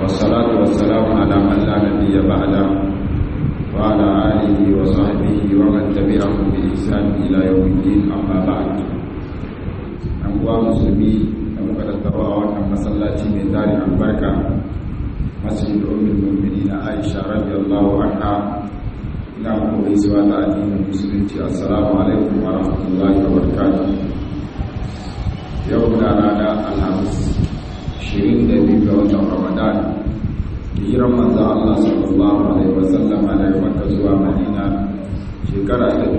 والصلاة والسلام على من لا نبي بعده وعلى آله وصحبه ومن تبعهم بإحسان إلى يوم الدين أما بعد أنقوى مسلمي muka tattabawa wannan masallaci mai tarin albarka masjid ummul mu'minin Aisha radiyallahu anha ina muku gaisuwa ta addinin musulunci assalamu alaikum wa rahmatullahi wa barakatuh yau na rana alhamis 22 ga watan ramadan hijiran manzo Allah sallallahu alaihi wa sallama daga Makka zuwa Madina shekara ta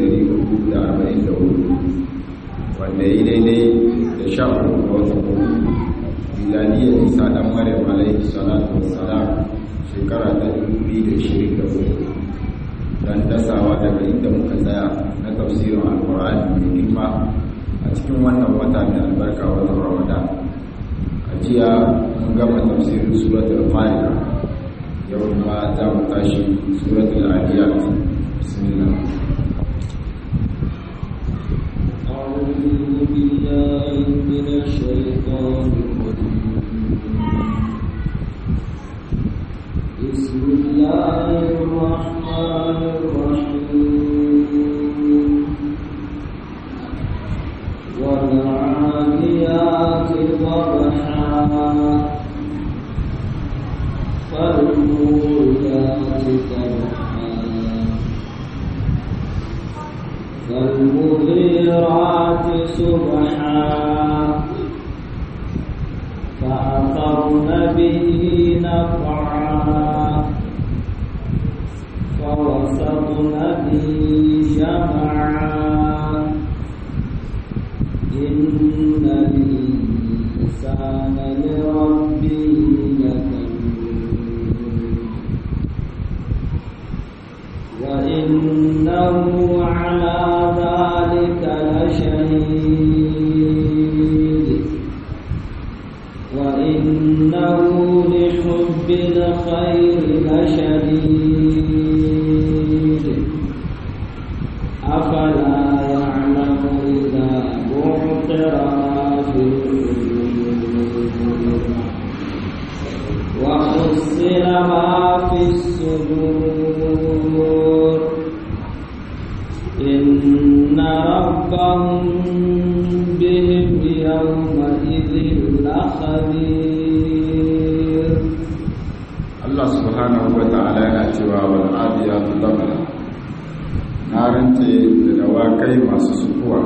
1444 wanda yi daidai da sha uku ga wata kuma milaniyar isa dan maryam alaihi salatu wassalam shekara ta dubu da shirin da hudu don dasawa daga inda muka tsaya na tafsirin alkur'ani mai girma a cikin wannan wata mai albarka watan ramadan a jiya mun gama tafsirin suratul fatiha yau ma za mu tashi suratul adiyat bismillah أعوذ بالله من الشيطان الرجيم بسم الله الرحمن الرحيم والعاديات ضبحا فالموريات قدحا فالمغيرات صبحا فأثرن به نقعا فوسطن به جمعا إن الإنسان لربه لكنود وإنه على ذلك لشهيد وإنه لحب الخير لشديد أفلا يعلم إذا بعثر ما في القلوب وحصل ما في الصدور إن ربهم بهم يومئذ لخبير Allah subhanahu wa ta'ala yana cewa wal adiyatu dabla na rance da dawakai masu sukuwa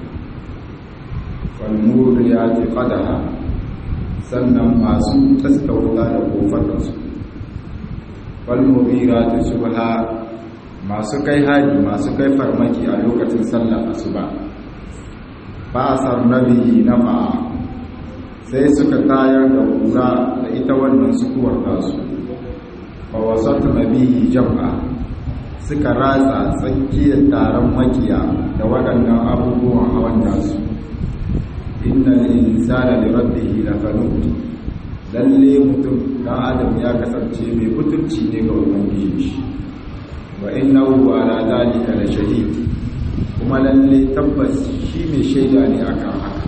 wal muriyati qadaha sannan masu taskauta da kofatansu wal mubirati subha masu kai hari masu kai farmaki a lokacin sallar asuba ba asar nabi nafa sai suka tayar da kura da ita wannan sukuwar tasu fa wasatu nabihi jam'a suka ratsa tsakiyar taron makiya da waɗannan abubuwan hawan nasu innal insana li rabbihi lakanud lalle mutum dan adam ya kasance mai mutunci ne ga ubangiji shi wa innahu ala dalika la shahid kuma lalle tabbas shi mai shaida ne akan haka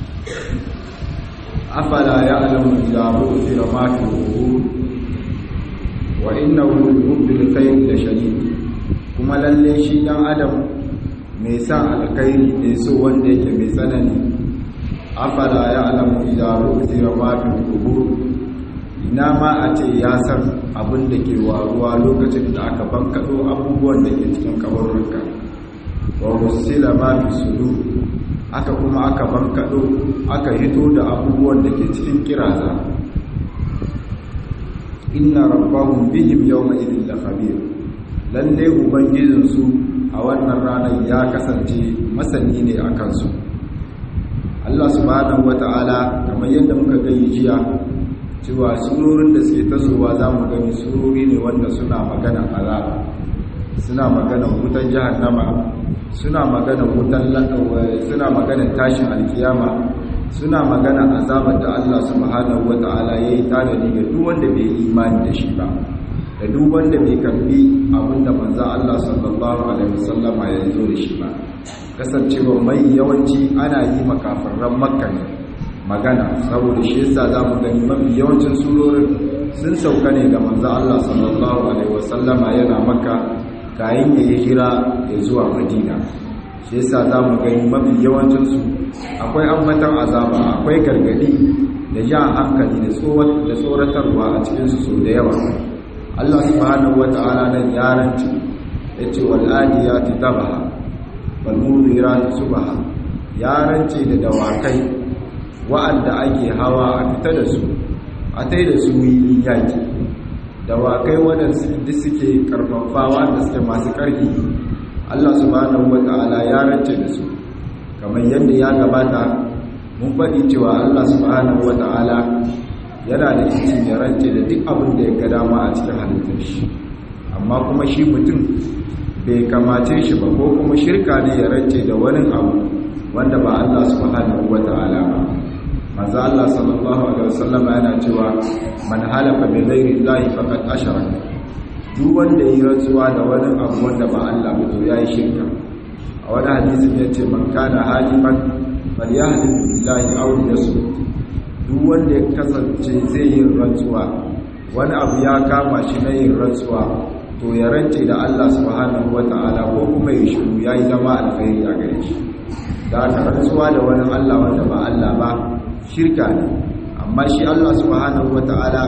afala ya'lamu idza bu'thira ma fi qubur wa innahu lihubbil khair la shadid kuma lalle shi dan adam mai sa alkhairi ne so wanda yake mai tsanani afala ya'lamu idza bu'thira ma fi qubur ina ma a ce ya san abin da ke waruwa lokacin da aka bankaɗo abubuwan da ke cikin kabarurka wa husila ma fi sudu aka kuma aka bankaɗo aka hito da abubuwan da ke cikin kiraza inna rabbahum bihim yawma idin la khabir lalle ubangijinsu a wannan ranar ya kasance masani ne a kansu Allah subhanahu wata'ala kamar yadda muka gani jiya cewa surorin da suke tasowa za mu gani surori ne wanda suna magana azaba suna magana wutan jahannama suna magana wutan suna magana tashin alkiyama suna magana azabar da Allah subhanahu wata'ala yayi tanadi ga duk wanda bai imani da shi ba da duk wanda bai karbi abinda manzo Allah sallallahu alaihi wasallama ya zo da shi ba kasancewa mai yawanci ana yi makafarran makka ne magana saboda shi yasa za mu gani mafi yawancin surorin sun sauka ne ga manzo Allah sallallahu alaihi wasallama yana maka kayan ya hijira ya zuwa madina shi yasa zamu gani mafi yawancin su akwai ambatan azaba akwai gargadi da jan hankali da da tsoratarwa a cikin su so da yawa Allah subhanahu wata'ala nan yaranci yace wal adiyati dabaha wal mudirati subha yaranci da dawakai wa'anda ake hawa a fita da su a tai da su yi yaki dawakai waɗansu duk suke karfafawa da suke masu ƙarfi Allah subhanahu wata'ala ya rance da su kamar yadda ya gabata mun faɗi cewa Allah subhanahu wata'ala yana da izini ya rance da duk abin da ya ga dama a cikin halittar shi amma kuma shi mutum bai kamace shi ba ko kuma shirka ne ya rance da wani abu wanda ba Allah subhanahu wata'ala ba manzo Allah sallallahu alaihi wasallam yana cewa man halafa bi ghairi llahi faqad asharaka duk wanda yi rantsuwa da wani abu wanda ba Allah ba to yayi shirka a wani hadisi yace man kana halifan falyahlif billahi aw yasmut duk wanda ya kasance zai yi rantsuwa wani abu ya kama shi na yin rantsuwa to ya rance da Allah subhanahu wataala ko kuma ya shiru yayi zama alkhairi a gare shi da aka rantsuwa da wani Allah wanda ba Allah ba shirka ne amma shi Allah subhanahu wata'ala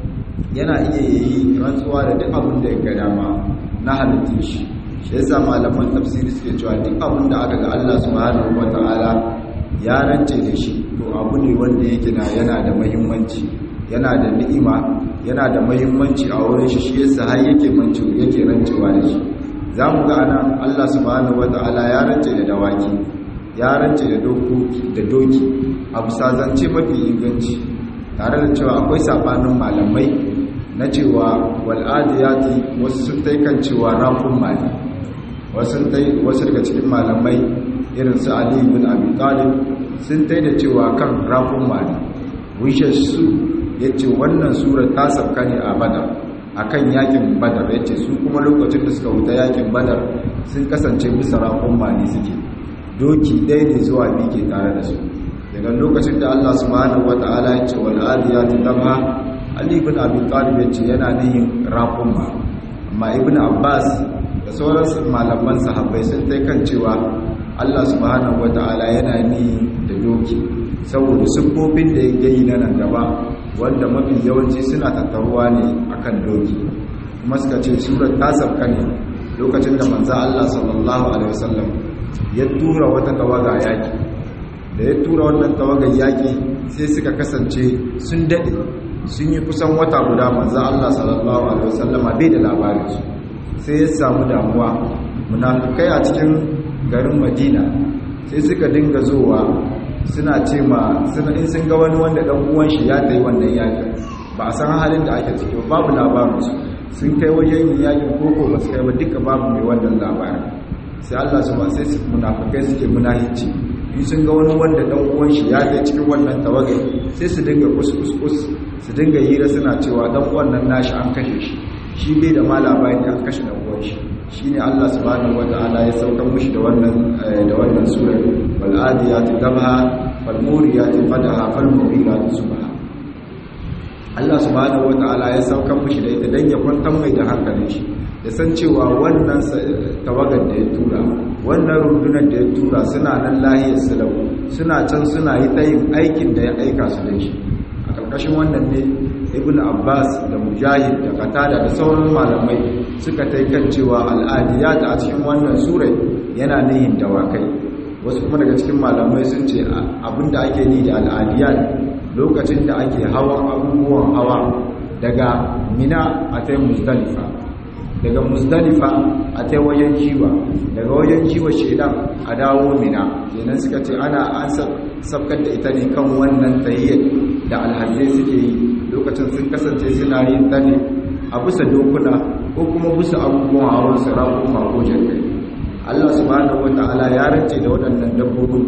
yana iya yi rantsuwa da duk abin da ya ga dama na halittun shi shi yasa malaman tafsiri suke cewa duk abin da aka ga Allah subhanahu wata'ala ya rance da shi to abu ne wanda yake na yana da muhimmanci yana da ni'ima yana da muhimmanci a wurin shi shi yasa har yake manci yake rancewa da shi zamu ga anan Allah subhanahu wata'ala ya rance da dawaki ya rance da da doki a bisa zance mafi inganci tare da cewa akwai sabanin malamai na cewa wal'adiyati wasu sun tai kan cewa rafin mali wasu daga cikin malamai irin su ali bin abi talib sun tai da cewa kan rafin mali wishe su ya ce wannan surar ta sauka ne a badar a kan yakin badar ya ce su kuma lokacin da suka wuta yakin badar sun kasance bisa rafin mali suke doki ɗaya ne zuwa biyu ke tare da su daga lokacin da Allah subhanahu wata'ala ya ce wal adiyati dabha Ali ibn Abi Talib ya ce yana nihin raqumma amma Ibn Abbas da sauran malaman sahabbai sun tai kan cewa Allah subhanahu wata'ala yana nihin da doki saboda siffofin da ya yi na nan gaba wanda mafi yawanci suna tattaruwa ne akan doki kuma suka ce surar ta sabka ne lokacin da manzo Allah sallallahu alaihi wasallam ya tura wata tawaga yaki da ya tura wannan tawagar yaƙi sai suka kasance sun daɗe sun yi kusan wata guda manzo Allah sallallahu alaihi wasallama bai da labarin su sai ya samu damuwa munafikai a cikin garin Madina sai suka dinga zowa suna ce ma suna in sun ga wani wanda dan uwan shi ya tayi wannan yaƙin ba a san halin da ake ciki babu labarin su sun kai wajen yin yaƙin koko ba su kai ba duka babu mai wannan labarin sai Allah su ba sai munafikai suke munahici in sun ga wani wanda dan uwan shi ya kai cikin wannan tawagai sai su dinga kuskus su dinga hira suna cewa dan uwan nan nashi an kashe shi shi bai da ma labari an kashe dan uwan shi shine Allah subhanahu wataala ya saukar mushi da wannan da wannan sura wal adiyati dabha fal muriyati qadaha fal muriyati subha Allah subhanahu wataala ya saukar mushi da ita dan ya kwantar mai da hankalin shi ya san cewa wannan tawagar da ya tura wannan rundunar da ya tura suna nan lahiyar silau suna can suna yi tayin aikin da ya aika su da shi a ƙarƙashin wannan ne ibn abbas da mujahid da katada da sauran malamai suka ta kan cewa al'adiyat a cikin wannan surai yana nihin dawakai wasu kuma daga cikin malamai sun ce abinda ake ni da al'adiyat lokacin da ake hawan abubuwan hawa daga mina a ta musdalifa daga musdalifa a ta wajen jiwa daga wajen jiwa shedan a dawo mina kenan suka ce ana an sabkar da ita ne kan wannan tahiyyar da alhazai suke yi lokacin sun kasance suna yin ta ne a bisa dokuna ko kuma bisa abubuwan hawan sarakun mako jirgai allah subhanahu wata'ala ya rance da waɗannan dabbobin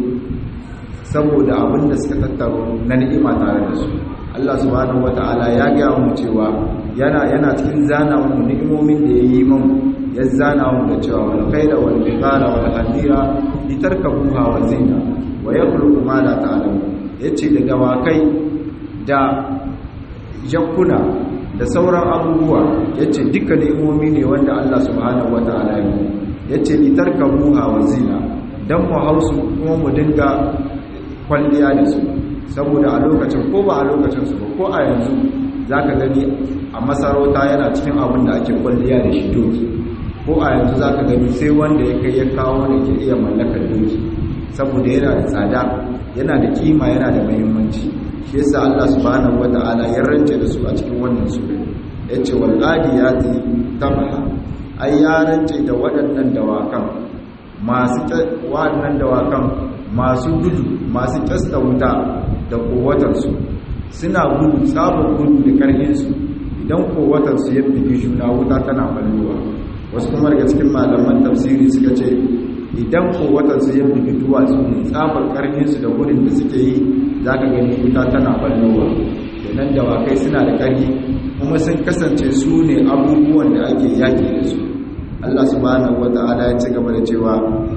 saboda abin da suka tattaro na ni'ima tare da su Allah subhanahu wata'ala ya gaya mu cewa yana yana cikin zana mu ni'imomin da yayi mun ya zana mu da cewa wal khayra wal bihara wal hadira litarkabuha wa zina wa yakhluqu ma la ta'lamu yace da dawakai da jakuna da sauran abubuwa yace duka ni'imomi ne wanda Allah subhanahu wataala ya yi yace litarkabuha wa zina dan mu hausu kuma mu dinga kwalliya da su saboda a lokacin ko ba a lokacin su ba ko a yanzu zaka gani a masarauta yana cikin abin da ake kwalliya da shi doki ko a yanzu zaka gani sai wanda ya kai ya kawo da ke iya mallakar doki saboda yana da tsada yana da kima yana da muhimmanci shi yasa Allah subhanahu wata'ala ya rance da su a cikin wannan sura yace wal adiyati tabha ai ya rance da waɗannan dawakan masu waɗannan dawakan masu gudu masu kasta wuta da kowatarsu suna gudu sabon gudu da karhinsu idan kowatarsu ya fi juna wuta tana ballowa wasu kuma daga cikin malaman tafsiri suka ce idan kowatarsu ya fi duwatsu ne tsabar karhinsu da gudun da suke yi za ka gani wuta tana ballowa kenan dawakai suna da karhi kuma sun kasance su ne abubuwan da ake yaƙi da su Allah subhanahu wata'ala ya ci gaba da cewa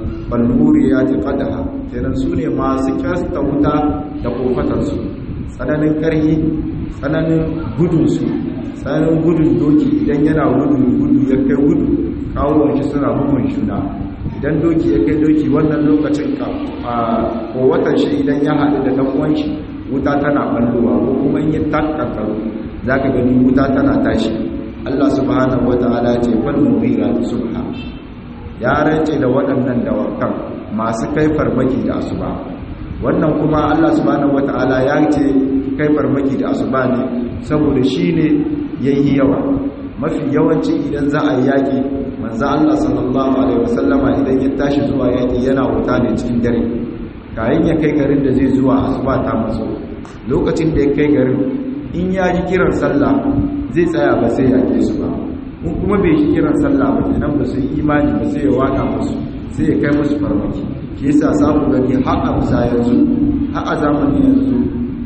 balluri ya ti fadaha kenan su ne masu kyasta wuta da kofatarsu tsananin ƙarhi tsananin gudunsu tsananin gudun doki idan yana gudu gudu ya kai gudu kawo shi suna bugun shuna idan doki ya kai doki wannan lokacin ka a kowatar shi idan ya haɗu da ɗan shi wuta tana ɓallowa ko kuma in yi takkarkaru za ka gani wuta tana tashi Allah subhanahu wata'ala ce fal mughira subha ya rance da waɗannan dawakan masu kai farmaki da asuba wannan kuma Allah subhanahu wata'ala ya ce kai farmaki da asuba ne saboda shine yayi yawa mafi yawanci idan za a yi yaki manzo Allah sallallahu alaihi wasallama idan ya tashi zuwa yaki yana wuta ne cikin dare kayan ya kai garin da zai zuwa asuba ta maso lokacin da ya kai garin in ya ji kiran sallah zai tsaya ba sai ya ke su ba mun kuma bai shi kiran sallah ba kenan ba su imani ba sai ya waka musu sai ya kai musu farmaki shi yasa samu gani har a bisa yanzu har a zamanin yanzu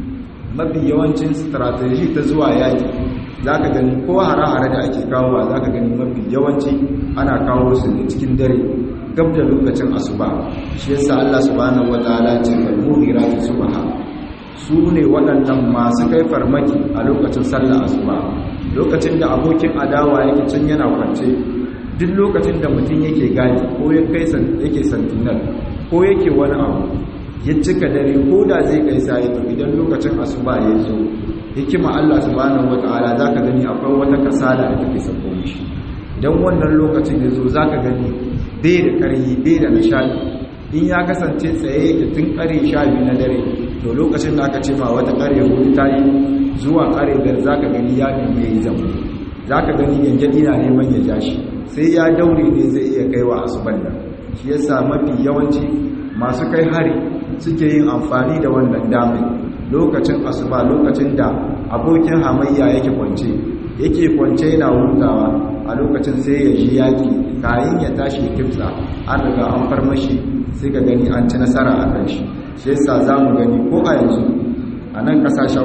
mafi yawancin strategy ta zuwa yaki za ka gani ko hare-hare da ake kawowa za ka gani mafi yawanci ana kawo su ne cikin dare gab da lokacin asuba shi yasa Allah subhanahu wataala ce fal mughirati subha su ne waɗannan masu kai farmaki a lokacin sallar asuba lokacin da abokin adawa yake can yana kwance duk lokacin da mutum yake gadi ko ya kai yake santinar ko yake wani abu ya cika dare ko da zai kai sai to idan lokacin asuba ya zo hikima Allah subhanahu wataala zaka gani akwai wata kasala da take sako mishi idan wannan lokacin ya zo zaka gani bai da karhi bai da nishadi in ya kasance tsaye da tun kare sha biyu na dare to lokacin da aka ce ma wata kare hudu ta yi zuwa kare biyar za ka gani ya nemi ya yi zama za ka gani yanjadi na neman ya ja shi sai ya daure ne zai iya kaiwa asuban nan shi yasa mafi yawanci masu kai hari suke yin amfani da wannan damar lokacin asuba lokacin da abokin hamayya yake kwance yake kwance yana hutawa a lokacin sai ya ji yaki kayan ya tashi kimsa an riga an farmashi sai ka gani an ci nasara a kan shi shi yasa za mu gani ko a yanzu a nan kasashen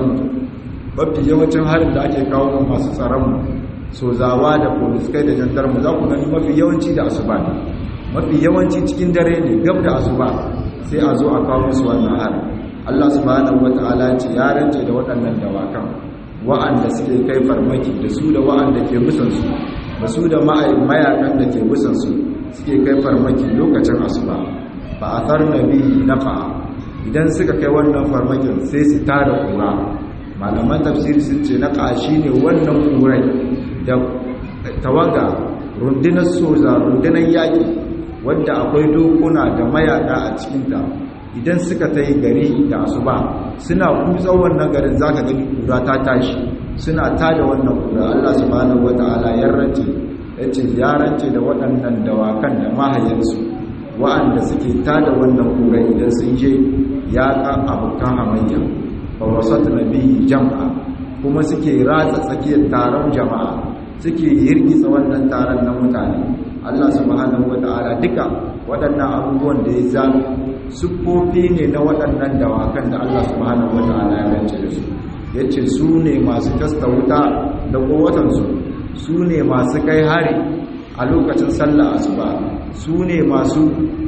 mafi yawancin harin da ake kawo masu tsaronmu sozawa da poliskai da jandarmu za ku gani mafi yawanci da asuba ne mafi yawanci cikin dare ne gab da asuba sai a zo a kawo musu wannan harin allah subhanahu wata'ala ce ya rance da waɗannan dawakan wa'anda suke kai farmaki da su da wa'anda ke musansu da su da mayakan da ke musansu suke kai farmaki lokacin asuba ba a tsar nabi nafa idan suka kai wannan farmakin sai su tara kura malaman tafsiri sun ce na ƙashi ne wannan kurai da tawaga rundunar soza rundunar yaƙi wadda akwai dokuna da mayaka a cikinta idan suka ta yi gari da asuba suna kutsa wannan garin za ka gani kura ta tashi suna tada wannan kura allah subhanahu wata'ala ya rance ya ce ya rance da waɗannan dawakan da mahayansu wa'anda suke tada wannan kura idan sun je yaƙa abokan hamayya ba wasat nabi jam'a kuma suke ratsa tsakiyar taron jama'a suke yirgitsa wannan taron na mutane Allah subhanahu wata'ala duka waɗannan abubuwan da ya zama siffofi ne na waɗannan dawakan da Allah subhanahu wata'ala ya rance da su yace su ne masu kasta wuta da kowatansu su ne masu kai hari a lokacin sallah asuba su ne masu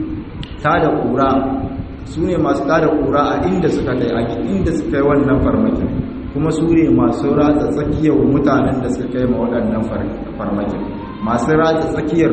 tada kura su ne masu tada kura a inda suka kai a inda suka yi wannan farmakin kuma su ne masu ratsa tsakiyar mutanen da suka kai ma waɗannan farmakin masu ratsa tsakiyar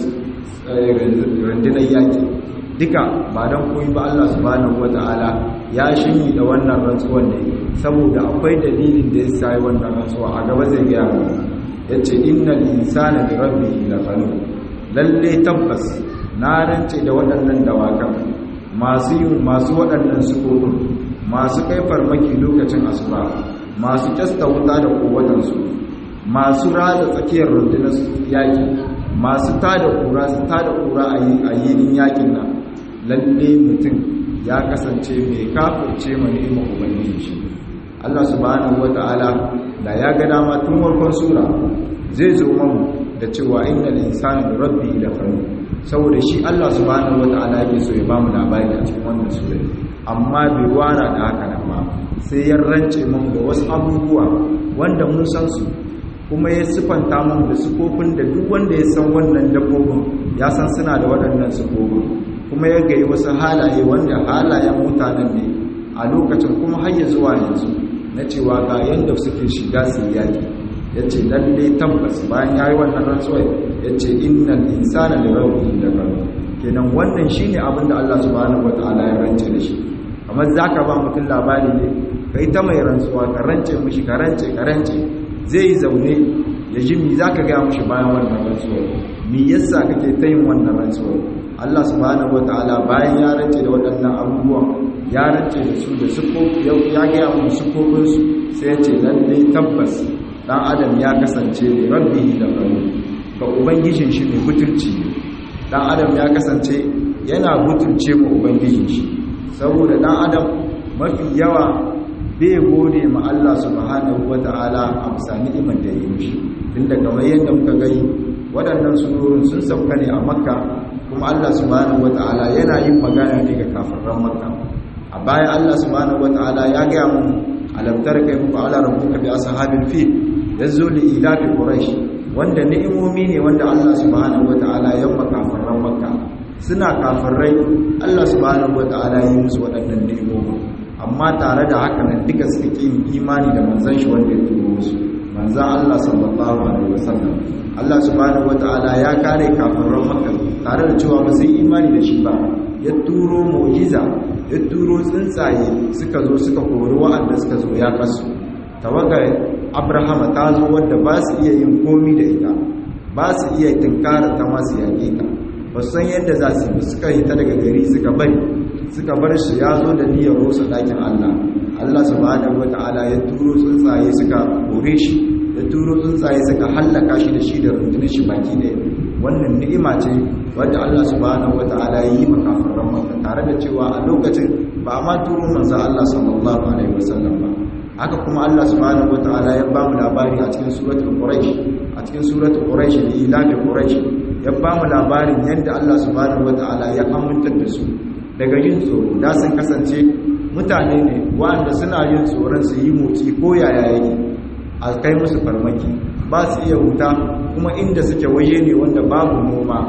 rundunar yaƙi duka ba don koyi ba Allah subhanahu wata'ala ya shinyi da wannan rantsuwan ne saboda akwai dalilin da ya sayi wannan rantsuwa a gaba zai gaya mu ya ce innal insana da rabbihi laqanun lalle tabbas na rance da waɗannan dawakan masu yin masu waɗannan sukukun masu kai farmaki lokacin asuba masu kyasta wuta da kowatansu masu rada tsakiyar rundunar yaƙi masu tada kura su tada kura a yinin yaƙin nan lalle mutum ya kasance mai kafirce ma ni'imar ubangiji shi Allah subhanahu wata'ala da ya ga dama tun farkon sura zai zo mamu da cewa innal insana bi rabbi lakanu saboda shi Allah subhanahu wata'ala yake so ya bamu labari a cikin wannan sura amma bai wara da haka nan ba sai ya rance mamu da wasu abubuwa wanda mun san su kuma ya sifanta mamu da sifofin da duk wanda ya san wannan dabbobin ya san suna da waɗannan sifofin kuma ya gayi wasu halaye wanda halayen mutanen ne a lokacin kuma har ya zuwa yanzu na cewa ga yanda suke shiga su yaki ya ce lalle tabbas bayan ya yi wannan rantsuwai ya ce innal insana da rabbi da kanu kenan wannan shi ne abin da Allah subhanahu wa ta'ala ya rance da shi kamar za ka ba mutum labari ne kai ta mai rantsuwa ka rance mushi ka rance ka rance zai yi zaune ya ji mi za ka gaya mushi bayan wannan rantsuwar mi yasa kake ta yin wannan rantsuwar Allah subhanahu wa ta'ala bayan ya rance da waɗannan abubuwan ya rance da su da sufofi ya gaya mu sufofinsu sai ya ce lallai tabbas dan adam ya kasance ne rabbi da kanu ga ubangijin shi mai butulci dan adam ya kasance yana butulce ma ubangijin shi saboda dan adam mafi yawa bai gode ma Allah subhanahu wata'ala a bisa ni'imar da ya yi mishi tunda kamar yadda muka gani waɗannan surorin sun sauka ne a makka kuma Allah subhanahu wata'ala yana yin magana ne ga kafiran makka a baya Allah subhanahu wata'ala ya gaya mu alam tarka kayfa ala rabbuka bi ashabil fil yazo li ilafi quraish wanda ni'imomi ne wanda Allah subhanahu wataala ya maka kafiran makka suna kafirai Allah subhanahu wataala ya yi musu waɗannan ni'imomi amma tare da haka nan duka suka ki imani da manzon shi wanda ya turo musu manzon Allah sallallahu alaihi wasallam Allah subhanahu wataala ya kare kafiran makka tare da cewa ba su yi imani da shi ba ya turo mu'jiza ya turo tsuntsaye suka zo suka kori wa'anda suka zo ya kasu tawagar abrahama ta zo wadda ba su iya yin komi da ita ba su iya tunkara ta masu yaƙe ta ba san yadda za su yi suka yi ta daga gari suka bari suka bar shi ya zo da niyyar rusa ɗakin allah allah subhanahu wata'ala ya turo tsuntsaye suka kore shi ya turo tsuntsaye suka hallaka shi da shi da rundunar shi baki ɗaya wannan ni'ima ce wadda allah subhanahu wata'ala ya yi makafaran maka tare da cewa a lokacin ba a ma turo manzo allah sallallahu alaihi wasallam ba haka kuma Allah subhanahu wataala ya bamu labari a cikin suratul quraish a cikin suratul quraish da ilahi quraish ya bamu labarin yadda Allah subhanahu wataala ya amintar da su daga yin tsoro da sun kasance mutane ne wanda suna yin tsoron su yi motsi ko yaya yake a kai musu farmaki ba su iya wuta kuma inda suke waje ne wanda babu noma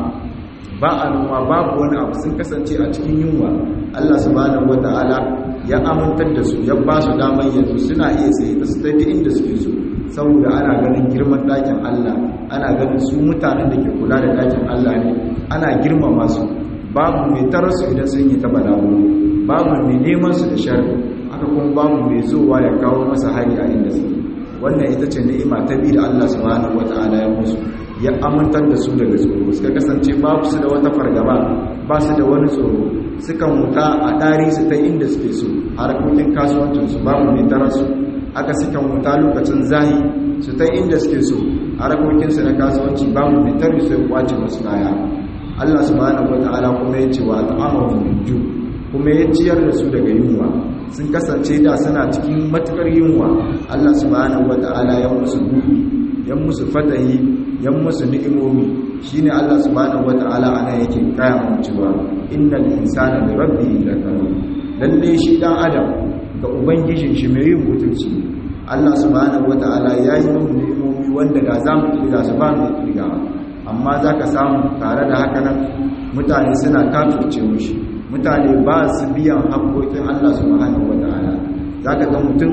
ba a noma babu wani abu sun kasance a cikin yunwa Allah subhanahu wataala ya amintar da su ya ba su damar yanzu suna iya tsaye da su ta inda suke so saboda ana ganin girman ɗakin Allah ana ganin su mutanen da ke kula da ɗakin Allah ne ana girmama su babu mai tarasu idan sun yi ta balawo babu mai neman su da sharri haka kuma babu mai zowa ya kawo masa hari a inda suke wannan ita ce ni'ima ta biyu da Allah subhanahu wata'ala ya musu ya amintar da su daga tsoro suka kasance babu su da wata fargaba ba su da wani tsoro sukan wuta a ɗari su ta inda suke so harkokin kasuwancinsu babu mai tara su aka sukan wuta lokacin zahi su ta inda suke so harkokinsu na kasuwanci babu mai tari su ya kwace masu kaya Allah subhanahu wata'ala kuma ya ce wa al'amarin minju kuma ya ciyar da su daga yunwa sun kasance da suna cikin matukar yunwa Allah subhanahu wata'ala ya musu buɗi ya musu fatahi ya musu ni'imomi shine Allah subhanahu wata'ala ana yake kaya mu cewa innal insana li rabbihi lakanun lalle shi dan adam ga ubangijin shi mai yin mutunci Allah subhanahu wata'ala ya yi mu ni'imomi wanda da zamu kirga su ba mu kirga amma zaka samu tare da haka nan mutane suna kafirce mushi mutane ba su biyan haƙoƙin Allah subhanahu wata'ala zaka ga mutum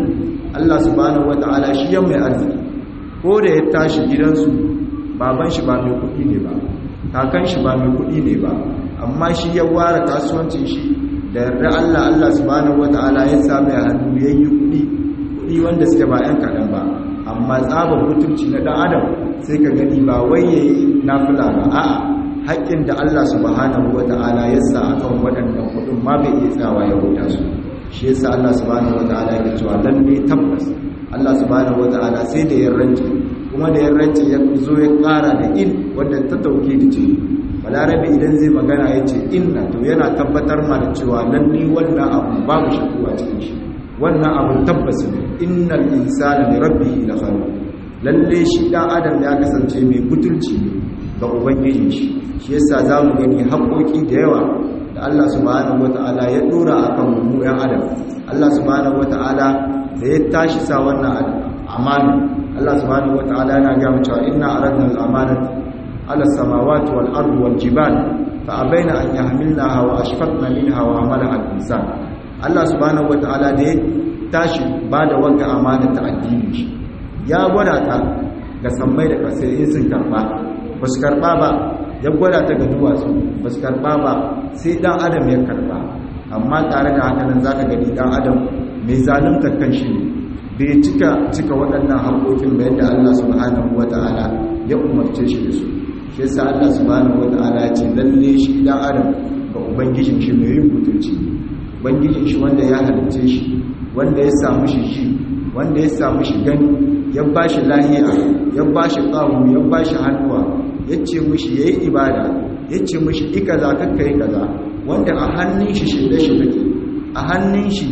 Allah subhanahu wata'ala shi yan mai arziki ko da ya tashi gidansu baban shi ba mai kuɗi ne ba kakan shi ba mai kuɗi ne ba amma shi ya ware kasuwancin shi da yarda Allah Allah subhanahu wata'ala ya sami a hannu ya yi kuɗi kuɗi wanda suke ba ‘yan kaɗan ba amma tsabar mutunci na ɗan adam sai ka gani ba wai ya yi nafila ba a'a haƙƙin da Allah subhanahu wata'ala ya sa a kan waɗannan kuɗin ma bai iya tsawa ya huta su shi ya sa Allah subhanahu wata'ala ya cewa lalle tabbas Allah subhanahu wata'ala sai da ya rance kuma da ya rance ya zo ya ƙara da in wanda ta tauke da ce balarabe idan zai magana ya ce inna to yana tabbatar ma da cewa lalle wannan abu babu shakku a cikin shi wannan abu tabbas ne innal insana li rabbihi lakhanun lalle shi dan adam ya kasance mai butulci ne ga ubangijin shi shi yasa zamu gani haƙoƙi da yawa da Allah subhanahu wataala ya dora akan mu ɗan adam Allah subhanahu wataala da ya tashi sa wannan amana Allah subhanahu wataala yana ga mu cewa inna aradna al-amanata على السماوات والأرض والجبال فأبين أن يحملنها وأشفقن منها وعملها الإنسان الله سبحانه وتعالى دي tashi ba da wanga amana ta addini shi ya gwada ta ga sammai da kasai in sun karba ba su karba ba ya gwada ta ga duwatsu ba su karba ba sai dan adam ya karba amma tare da haka nan zaka gani dan adam mai zalunta kan shi ne bai cika cika waɗannan haƙoƙin da yadda Allah subhanahu wata'ala ya umarce shi da su shi yasa Allah subhanahu wata'ala ya ce lalle shi dan adam ga ubangijin shi mai yin mutunci ubangijin shi wanda ya halice shi wanda ya samu shi ji wanda ya samu shi gani ya bashi lahiya ya bashi qawu ya bashi hannuwa yace mishi yayi ibada yace mishi ikaza kakka yi kaza wanda a hannun shi shirye shi take a hannun shi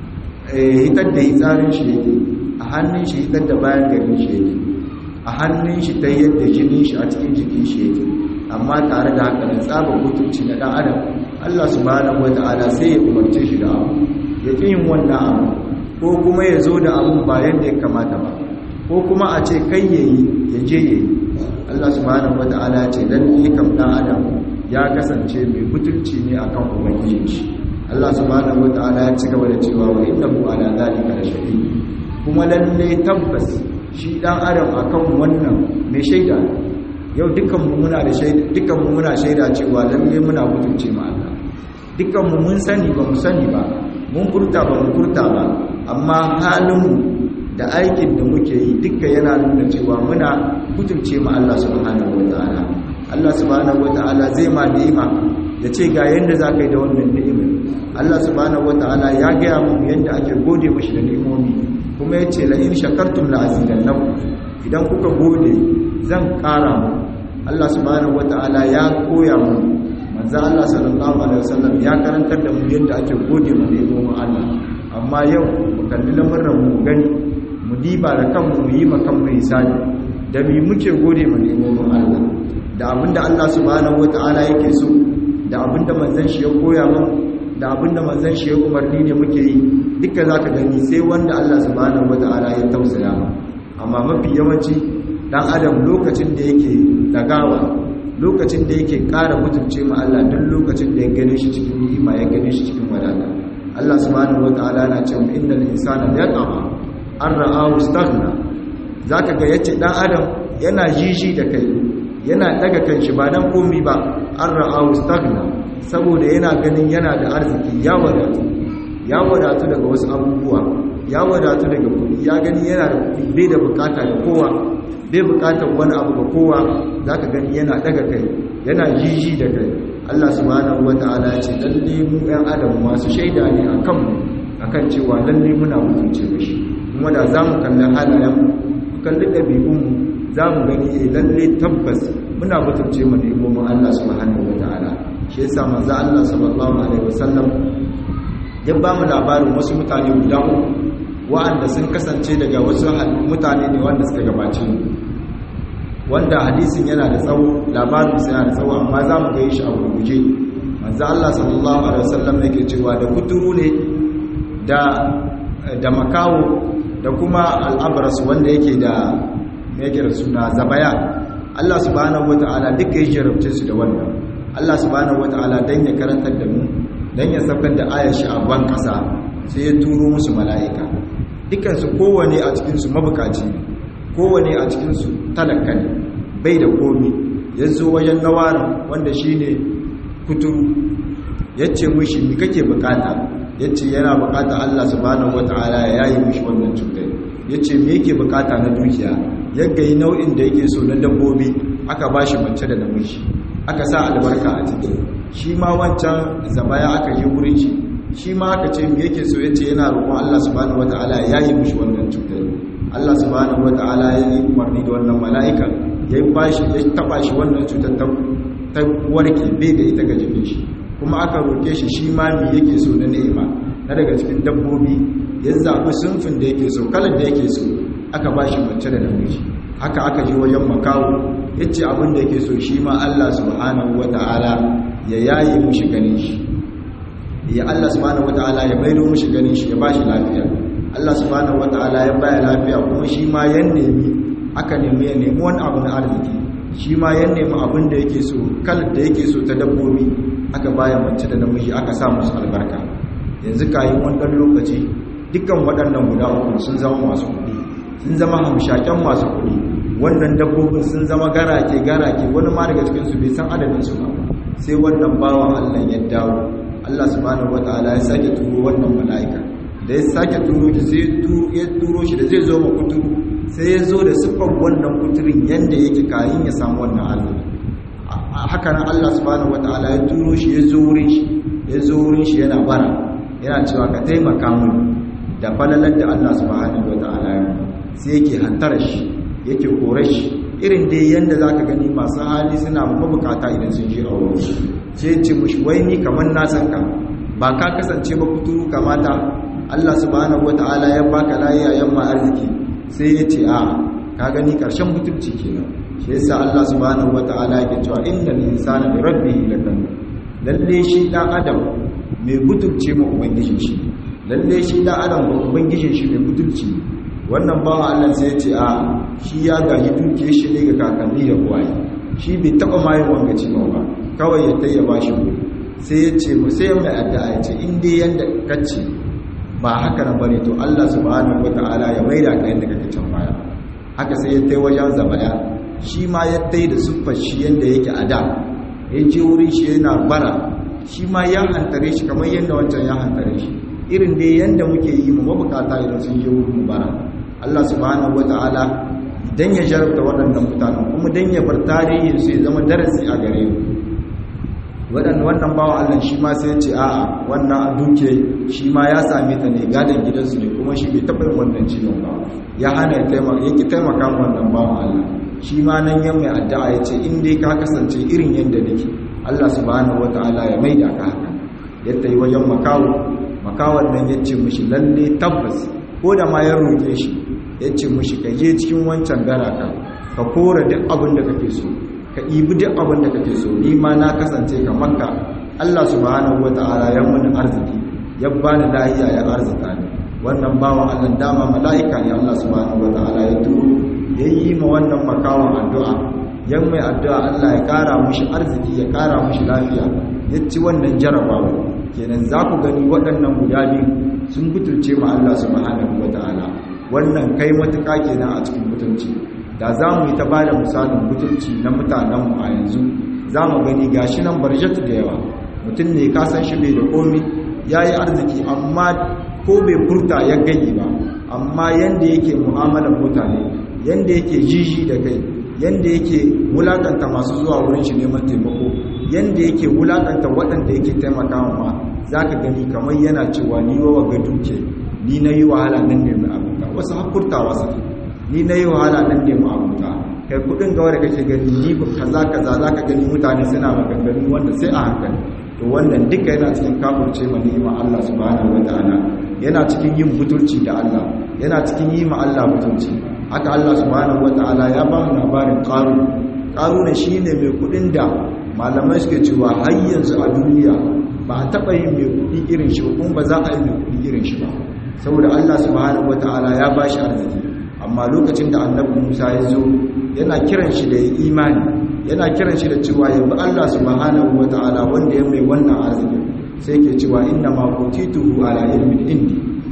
hitar da hitsarin shi yake a hannun shi hitar da bayan garin shi yake a hannun shi ta yadda jinin shi a cikin jikin shi yake amma tare da haka nan tsaba mutunci na dan adam Allah subhanahu wata'ala sai ya umarce shi da abu ya ƙi yin wannan abu ko kuma ya zo da abun ba yadda ya kamata ba ko kuma a ce kai ya yi ya je ya yi Allah subhanahu wata'ala ya ce dan ni kam dan adam ya kasance mai mutunci ne akan ubangijin shi Allah subhanahu wata'ala ya ci gaba da cewa wa innahu ala zalika la shahid kuma lalle tabbas shi dan adam akan wannan mai shaida yau dukkan mu muna da shaida dukkan mu muna shaida cewa lalle muna mutunce ma Allah dukkan mu mun sani ba mu sani ba mun furta ba mu furta ba amma halin mu da aikin da muke yi dukka yana nuna cewa muna mutunce ma Allah subhanahu wataala Allah subhanahu wataala zai ma ni'ima ya ce ga yanda za ka yi da wannan ni'imar Allah subhanahu wataala ya gaya mu yanda ake gode mashi da ni'imomi kuma ya ce la'in shakartum la'azidannakum idan kuka gode zan ƙara mu Allah subhanahu wata'ala ya koya mu manzo Allah sallallahu alaihi wasallam ya karantar da mu yadda ake gode mu ne mu Allah amma yau mu kalli lamarin mu gani mu diba da kanmu mu yi makan mu hisani da mi muke gode mu ne mu Allah da abinda Allah subhanahu wata'ala yake so da abinda manzon shi ya koya mu da abinda manzon shi ya umarni ne muke yi duka zaka gani sai wanda Allah subhanahu wata'ala ya tausaya mu amma mafi yawanci dan adam lokacin da yake dagawa lokacin da yake ƙara mutunce ma Allah duk lokacin da ya gane shi cikin ni'ima ya gane shi cikin wadata Allah subhanahu wataala na cewa innal insana yatama an ra'ahu istaghna zaka ga yace dan adam yana jiji da kai yana daga kanshi ba dan komi ba an ra'ahu istaghna saboda yana ganin yana da arziki ya wadatu ya wadatu daga wasu abubuwa ya wadatu daga kuɗi ya gani yana da kuɗi bai da bukata da kowa bai bukatar wani abu ga kowa za ka gani yana daga kai yana jiji da kai Allah subhanahu wa ta'ala ce lalle mu ɗan adam masu shaida ne a kanmu a kan cewa lalle muna mutunce da shi kuma da za mu kalli halayen mu kalli ɗabi'unmu za mu gani e lalle tabbas muna mutunce mu nemomin Allah subhanahu wa ta'ala shi yasa manzo Allah sallallahu alaihi wasallam ya ba mu labarin wasu mutane guda uku wa'anda sun kasance daga wasu mutane ne wanda suka gabace mu wanda hadisin yana da tsawo labarin sai yana da tsawo amma za mu ga shi a gurguje manzo Allah sallallahu alaihi wasallam yake cewa da kuturu ne da da makawo da kuma al'abras wanda yake da yake da suna zabaya Allah subhanahu wataala duka ya jarabce su da wannan Allah subhanahu wataala dan ya karantar da mu dan ya saukar da ayar shi a ban kasa sai ya turo musu mala'ika dukansu kowane a cikinsu mabukaci ne kowane a cikinsu talaka ne bai da komi ya zo wajen nawarin wanda shi ne kuturu ya ce mushi mi kake bukata ya ce yana bukata Allah subhanahu wata'ala ya yayi mushi wannan cutar ya ce me yake bukata na dukiya ya gayi nau'in da yake so na dabbobi aka ba shi mace da namiji aka sa albarka a ciki shi ma wancan zabaya aka yi wurin shi shi ma aka ce me yake so ya ce yana roƙon Allah subhanahu wata'ala ya yayi mushi wannan cutar Allah subhanahu wata'ala ya yi umarni da wannan mala'ika ya bashi ya taba shi wannan cutar ta warke bai da ita ga jikin shi kuma aka roke shi shi ma me yake so na ni'ima na daga cikin dabbobi ya zaɓi sunfin da yake so kalar da yake so aka ba shi mace da namiji haka aka ji wajen makawo ya ce abin da yake so shi ma Allah subhanahu wa ta'ala ya yaye mushi ganin shi ya Allah subhanahu wa ta'ala ya maido mushi ganin shi ya ba shi lafiya Allah subhanahu wa ta'ala ya baya lafiya kuma shi ma ya nemi aka nemi ya nemi wani abu na arziki shi ma ya nemi abin da yake so kalar da yake so ta dabbobi aka baya mace da namiji aka sa musu albarka yanzu kayi wannan lokaci dukkan waɗannan guda uku sun zama masu kuɗi sun zama hamshaken masu kuɗi wannan dabbobin sun zama garake garake wani ma daga cikinsu bai san adadin su ba sai wannan bawan Allah ya dawo Allah subhanahu wataala ya sake turo wannan mala'ika da ya sake turo shi sai ya turo shi da zai zo ma kuturu sai ya zo da siffar wannan kuturin yanda yake kayin ya samu wannan arziki haka nan Allah subhanahu wataala ya turo shi ya zo wurin shi ya zo wurin shi yana bara yana cewa ka taimaka mun da falalar da Allah subhanahu wataala ya sai yake hantara shi yake kore shi irin dai yanda zaka gani masu hali suna mabukata idan sun je a wurin sai ce mushi wai ni kamar na san ka ba ka kasance ba kuturu kamata Allah subhanahu wataala ya baka lafiya yamma arziki sai ya ce a ka gani karshen mutunci kenan shi yasa Allah subhanahu wataala yake cewa innal insana bi rabbihi lakanun lalle shi dan adam mai butulce ma ubangijin shi lalle shi dan adam ba ubangijin shi mai butulci wannan bawa Allah sai ya ce a shi ya gaji dukiyar shi ne ga kakanni da uwaye shi bai taba mai wanga ciwo ba kawai ya tayya bashi sai ya ce sai mai addu'a ya ce in dai yanda kace ba haka nan bane to Allah subhanahu wataala ya maida ka yanda kake can baya haka sai ya tai wajen zabaya shi ma ya tai da siffar shi yanda yake a da ya je wurin shi yana bara shi ma ya hantare shi kamar yadda wancan ya hantare shi irin dai yanda muke yi mu mabukata idan sun je wurin mu bara Allah subhanahu wataala dan ya jarabta waɗannan mutanen kuma dan ya bar tarihin su ya zama darasi a gare mu waɗanda wannan bawa Allah shi ma sai ce a'a wannan duke shi ma ya same ta ne gadon gidansu ne kuma shi bai taɓa yin wannan ciwon ba ya hana ya taimaka ya ki taimaka wannan bawan Allah shi ma nan yan mai addu'a ya ce in dai ka kasance irin yadda nake Allah subhanahu wataala ya maida ka haka yadda yi wajen makawo makawan nan ya ce mushi lalle tabbas ko da ma ya roƙe shi ya ce mushi ka je cikin wancan garaka ka kora duk abin da kake so ka ibi duk abin da kake so ni ma na kasance ka makka Allah subhanahu wata'ala ya muni arziki ya bani lahiya ya arzika ni wannan bawan Allah dama mala'ika ne Allah subhanahu wata'ala ya turo ya yi ma wannan makawan addu'a yan mai addu'a Allah ya kara mushi arziki ya kara mushi lafiya ya ci wannan jarabawa kenan za ku gani waɗannan guda biyu sun butulce ma Allah subhanahu wata'ala wannan kai matuƙa kenan a cikin mutunci da za mu yi ta ba da misalin mutunci na mutanenmu a yanzu za mu gani gashi nan barjatu da yawa mutum ne ka san shi bai da komi ya yi arziki amma ko bai furta ya gani ba amma yanda yake mu'amalar mutane yanda yake jiji da kai yanda yake wulakanta masu zuwa wurin shi neman taimako yanda yake wulakanta waɗanda yake taimakawa ma za ka gani kamar yana cewa ni wa ga duke ni na yi wahala nan ne mai abuta wasu hakurtawa suke ni na yi wahala nan ne ma'abuta kai kudin gawa da kake gani ni kaza kaza za ka gani mutane suna maganganu wanda sai a hankali to wannan duka yana cikin kafurce ma ni'ima Allah subhanahu wataala yana cikin yin butulci da Allah yana cikin yi ma Allah butulci haka Allah subhanahu wataala ya ba mu labarin qaru qaru ne shine mai kudin da malamai suke cewa har yanzu a duniya ba a taba yin mai kudi irin shi ba kuma ba za a yi mai kudi irin shi ba saboda Allah subhanahu wataala ya ba shi arziki amma lokacin da annabi Musa ya zo yana kiran shi da imani yana kiran shi da cewa ya bi Allah subhanahu wataala wanda ya mai wannan arziki sai ke cewa inna ma qutituhu ala ilmin indi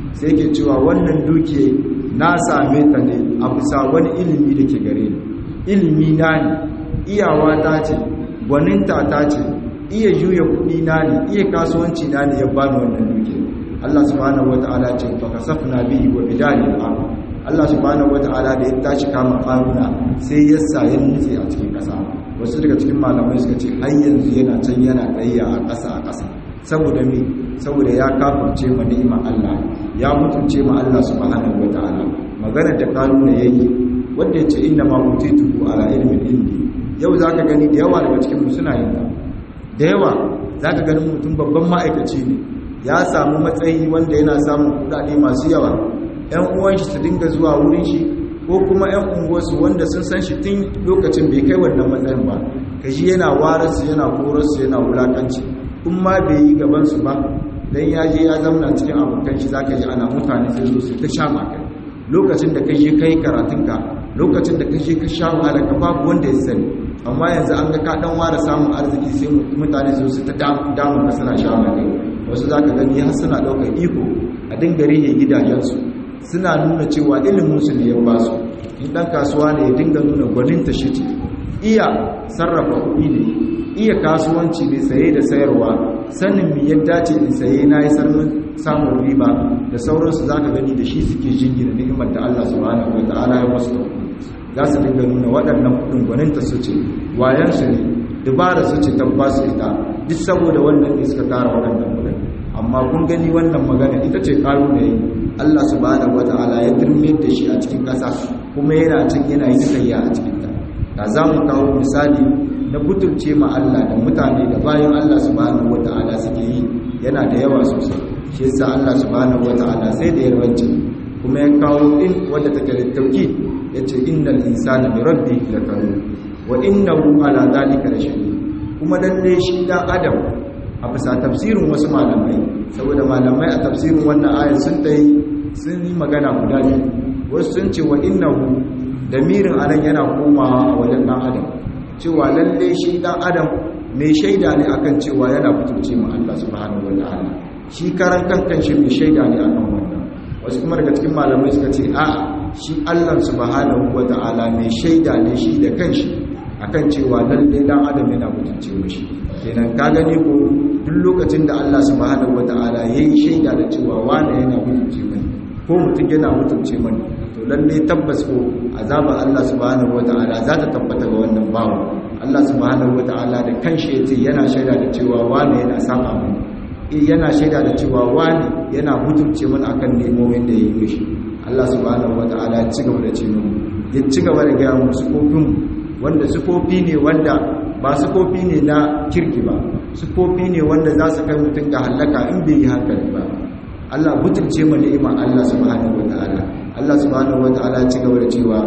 sai ke cewa wannan dukiya na same ta ne a bisa wani ilimi da ke gare ni ilimi na ne iyawa ta ce gwaninta ta ce iya juya kuɗi na ne iya kasuwanci na ne ya bani wannan dukiya Allah subhanahu wata'ala ce fa kasafna bihi wa bidalil ardh Allah subhanahu wata'ala da ya tashi kama faruna sai ya sa ya nutse a cikin ƙasa wasu daga cikin malamai suka ce har yanzu yana can yana tsayya a ƙasa a ƙasa saboda me saboda ya kafirce ma ni'imar Allah ya mutunce ma Allah subhanahu wata'ala magana da karuna yayi wanda yace inna ma utitu ala ilmin indi yau zaka gani da yawa daga cikin mu suna yin ta da yawa zaka gani mutum babban ma'aikaci ne ya samu matsayi wanda yana samun kudade masu yawa ‘yan uwan shi su dinga zuwa wurin shi ko kuma ‘yan unguwarsu wanda sun san shi tun lokacin bai kai wannan matsayin ba ka shi yana wararsu yana korarsu yana wulakanci in ma bai yi gabansu ba don ya je ya zamna cikin abokan shi za ka ji ana mutane sai zo su ta sha makai lokacin da ka je kai karatunka lokacin da ka je ka sha wahala ka babu wanda ya sani amma yanzu an ga ka dan ware samun arziki sai mutane su su ta damu ka suna sha makai wasu za ka gani har suna ɗaukar iko a dinga rihe gidajensu suna nuna cewa iliminsu ne ya ba su in ɗan kasuwa ne ya dinga nuna gwaninta shi ce iya sarrafa kuɗi ne iya kasuwanci ne saye da sayarwa sanin mi yadda ce in saye na yi samun riba da sauransu za ka gani da shi suke jingina ni'imar da Allah subhanahu wa ta'ala ya wasu za su dinga nuna waɗannan kuɗin gwaninta su ce wayansu ne dubara su ce tabbasu ita duk saboda wannan ne suka tara waɗannan kuɗin amma kun gani wannan magana ita ce ƙaru da yi Allah subhanahu wata'ala ya turme da shi a cikin ƙasa kuma yana cin yana yi tsayya a cikin ta da za mu kawo misali na butulce ma Allah da mutane da bayan Allah subhanahu wata'ala suke yi yana da yawa sosai shi yasa Allah subhanahu wata'ala sai da yarwanci kuma ya kawo in wadda take da tauki yace innal insana bi rabbihi lakanun wa innahu ala dhalika lashahid kuma lalle shi dan adam a bisa tafsirin wasu malamai saboda malamai a tafsirin wannan ayat sun ta yi sun yi magana guda biyu wasu sun ce wa innahu damirin anan yana komawa a wajen dan adam cewa lalle shi dan adam mai shaida ne akan cewa yana fitoce ma Allah subhanahu wataala shi karan kankan shi mai shaida ne akan wannan wasu kuma daga cikin malamai suka ce a shi Allah subhanahu wataala mai shaida ne shi da kanshi akan cewa lalle dan adam yana mutunce mishi kenan ka gani ko duk lokacin da Allah subhanahu wataala yayi shaida da cewa wani yana mutunce mani ko mutum yana mutunce mani to lalle tabbas ko azaba Allah subhanahu wataala za ta tabbata ga wannan bawo Allah subhanahu wataala da kanshi yace yana shaida da cewa wani yana saba mani eh yana shaida da cewa wani yana mutunce mani akan nemomin da yayi mishi Allah subhanahu wataala ya ci gaba da ce mu ya ci gaba da ga mu sufofin wanda sufofi ne wanda ba sufofi ne na kirki ba sufofi ne wanda za su kai mutum ga halaka in bai yi hankali ba Allah butulce mu ni'ima Allah subhanahu wataala Allah subhanahu wataala ci gaba da cewa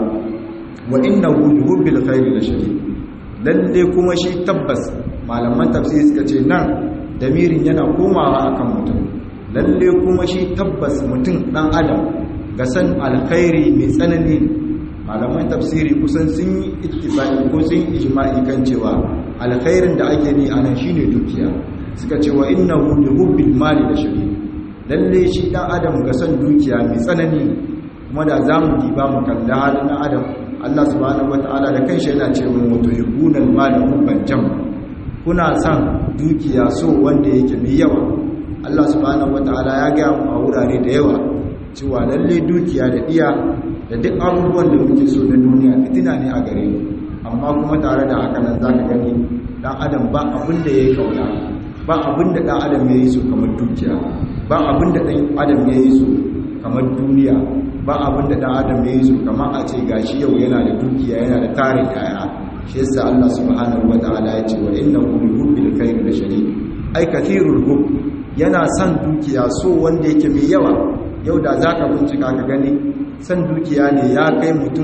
wa innahu lihubbil khairi lashadid lalle kuma shi tabbas malaman tafsiri suka ce nan damirin yana komawa akan mutum lalle kuma shi tabbas mutum dan adam ga san alkhairi mai tsanani malaman tafsiri kusan sun yi ittifaqi ko sun yi ijma'i kan cewa alkhairin da ake ni anan shine dukiya suka ce wa innahu lihubbil mali lashadid lalle shi dan adam ga san dukiya mai tsanani kuma da zamu diba mu kalla halin dan adam Allah subhanahu wataala da kanshi yana cewa mutu yubunal mali hubban jam kuna san dukiya so wanda yake mai yawa Allah subhanahu wataala ya ga mu a wurare da yawa cewa lalle dukiya da iya da duk abubuwan da muke so na duniya fitina ne a gare mu amma kuma tare da haka nan zaka gani dan adam ba abin da yayi kauna ba abin da dan adam yayi so kamar dukiya ba abin da dan adam yayi so kamar duniya ba abin da dan adam yayi so kamar a ce gashi yau yana da dukiya yana da tarin yaya shi yasa Allah subhanahu wataala ya ce wa innahu li hubbil khair la shadid ai kathirul hub yana son dukiya so wanda yake mai yawa yau da zaka bincika ka gani san dukiya ne ya kai mutum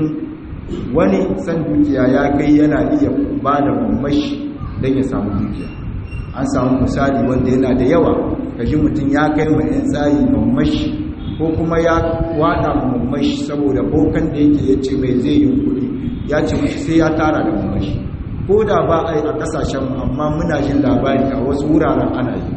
wani san dukiya ya kai yana iya ba da mamashi don ya samu dukiya an samu misali wanda yana da yawa kashi mutum ya kai mai yan tsayi mamashi ko kuma ya wada mamashi saboda bokan da yake ya ce mai zai yi kuɗi ya ce mashi sai ya tara da mamashi ko da ba a yi a ƙasashen amma muna jin labari a wasu wuraren ana yi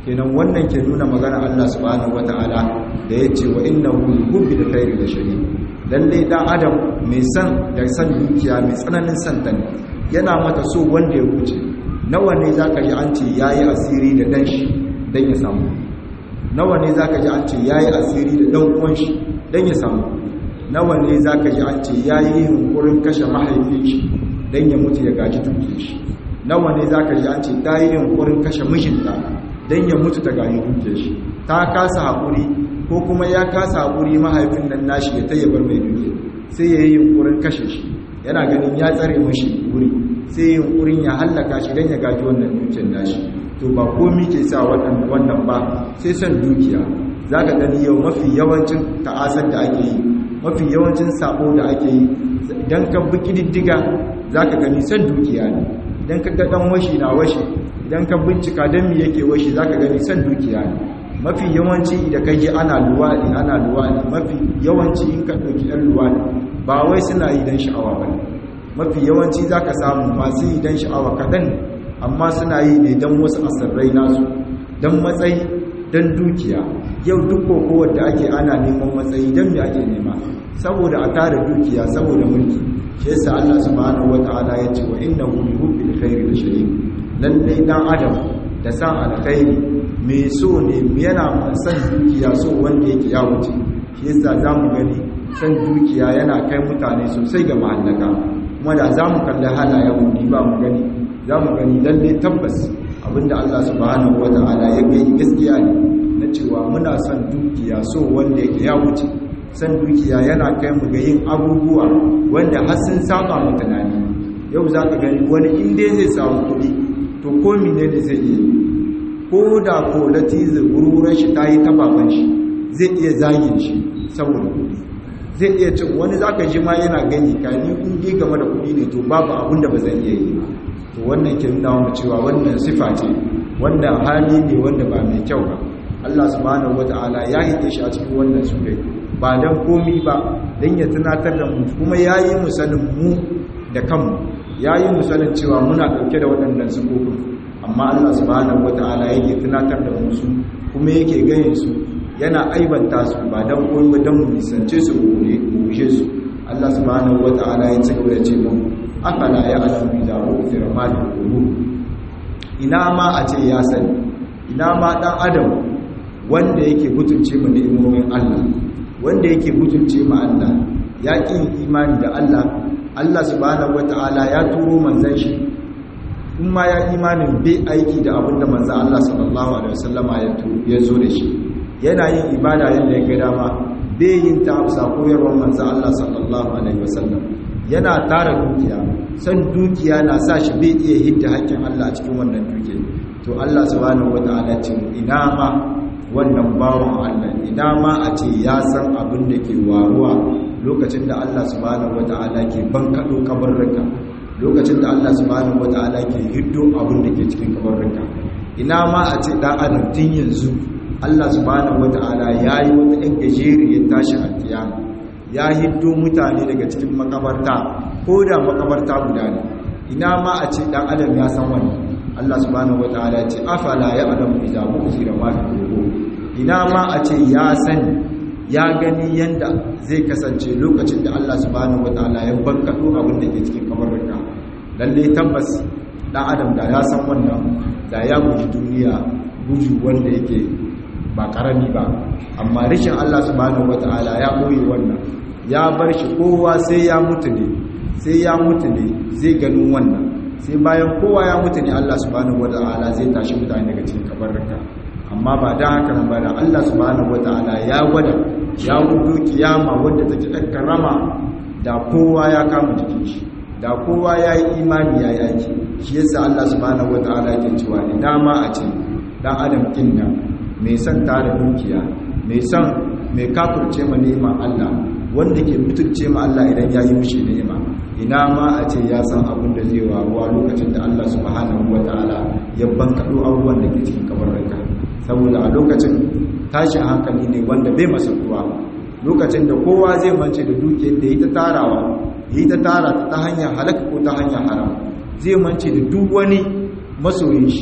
kenan wannan ke nuna magana Allah subhanahu wataala da yace wa innahu hubbi da khairi da shari lalle dan adam mai san da san dukiya mai tsananin san ta ne yana mata so wanda ya wuce nawa ne zaka ji an ce yayi asiri da dan shi dan ya samu nawa ne zaka ji an ce yayi asiri da dan uwan shi dan ya samu nawa ne zaka ji an ce yayi yunkurin kashe mahaifin shi dan ya mutu ya gaji dukiyar shi nawa ne zaka ji an ce ta yi yunkurin kashe mijinta dan ya mutu ta gaji dukiyar shi ta kasa hakuri ko kuma ya kasa hakuri mahaifin nan nashi ya tayyabar mai dukiya sai ya yi yunkurin kashe shi yana ganin ya tsare mashi wuri sai yunkurin ya hallaka shi dan ya gaji wannan dukiyar nashi to ba komi ke sa wannan ba sai son dukiya za ka gani yau mafi yawancin ta'asar da ake yi mafi yawancin sabo da ake yi idan ka bi kididdiga za ka gani son dukiya ne idan ka dan washi na washi idan ka bincika don mi yake washi za ka gani son dukiya ne mafi yawanci da ka ji ana luwaɗi ana luwaɗi mafi yawanci in ka ɗauki ɗan luwaɗi ba wai suna yi don sha'awa ba mafi yawanci za ka samu masu yi don sha'awa kaɗan amma suna yi ne don wasu asirrai nasu don matsayi don dukiya yau duk kokowar da ake ana neman matsayi don me ake nema saboda a tara dukiya saboda mulki shi yasa Allah subhanahu wataala ya ce wa innahu li hubbil khairi la shadid lalle dan adam da san alkhairi mai so ne yana san dukiya so wanda yake ya wuce shi yasa zamu gani san dukiya yana kai mutane sosai ga mahallaka kuma da zamu kalli halayen mu ba mu gani za mu gani lalle tabbas abinda Allah subhanahu wata'ala ya gani gaskiya ne na cewa muna son dukiya so wanda yake ya wuce san dukiya yana kai mu ga yin abubuwa wanda har sun saba mu tunani yau za ka gani wani inda zai samu kuɗi to ko mine ne zai iya ko da ko latizi wurin shi ta yi tababan shi zai iya zagin shi saboda kuɗi zai iya cin wani za ka ji ma yana gani ka ni in game da kuɗi ne to babu abin da ba zan iya yi ba to wannan ke nuna mu cewa wannan sifa ce wanda hali ne wanda ba mai kyau ba Allah subhanahu wataala ya yi shi a cikin wannan sura ba dan komi ba dan ya tunatar da mu kuma yayi mu sanin mu da kanmu yayi mu sanin cewa muna dauke da waɗannan sifofin amma Allah subhanahu wataala yake tunatar da mu su kuma yake gayin su yana aibanta su ba dan komi ba dan mu nisance su ne mu gushe su Allah subhanahu wataala ya ci gaba da ce mu afala ya alamu idza ufira ma da qulub ina ma a ce ya sani ina ma dan adam wanda yake mutunce mu ni'imomin Allah wanda yake mutunce mu Allah ya ƙin imani da Allah Allah subhanahu wataala ya turo manzon shi in ma ya imanin bai aiki da abinda manzon Allah sallallahu alaihi wasallama ya ya zo da shi yana yin ibada yadda ya ga dama bai yin ta amsa koyarwar manzon Allah sallallahu alaihi wasallam yana tara dukiya san dukiya na sa shi bai iya hidda haƙƙin Allah a cikin wannan dukiya to Allah subhanahu wataala ce ina ma wannan bawon Allah ina ma a ce ya san abin da ke waruwa lokacin da Allah subhanahu wataala ke bankado kabarruka lokacin da Allah subhanahu wataala ke hiddo abin da ke cikin kabarruka ina ma a ce dan adam tun yanzu Allah subhanahu wataala yayi wata ɗan gajeriyar tashi a kiyama ya hiddo mutane daga cikin makabarta ko da makabarta guda ne ina ma a ce dan adam ya san wannan Allah subhanahu wataala ce afala ya alamu idza bu'thira ma fi qulub ina ma a ce ya sani ya gani yanda zai kasance lokacin da Allah subhanahu wataala ya bankado abin da ke cikin kabarinka lalle tabbas dan adam da ya san wannan da ya guji duniya guju wanda yake ba karami ba amma rishin Allah subhanahu wataala ya boye wannan ya bar shi kowa sai ya mutu ne sai ya mutu ne zai ganin wannan sai bayan kowa ya mutu ne Allah subhanahu wata'ala zai tashi mutane daga cikin kabarruka amma ba da haka nan ba da Allah subhanahu wata'ala ya gwada ya gudu kiyama wanda take ɗan karama da kowa ya kama jikin shi da kowa ya yi imani ya yi aiki shi yasa Allah subhanahu wata'ala ke cewa ne dama a ce dan adam kin nan mai son tara dukiya mai son mai kafurce ma neman Allah wanda ke mutunce ma Allah idan ya yi mishi ni'ima ina ma a ce ya san abin da zai waruwa lokacin da Allah subhanahu wataala ya bankaɗo abubuwan da ke cikin kabarrinka saboda a lokacin tashin hankali ne wanda bai masartuwa lokacin da kowa zai mance da dukiyar da yi ta tarawa yi ta tara ta hanyar halaka ko ta hanyar haram zai mance da duk wani masoyin shi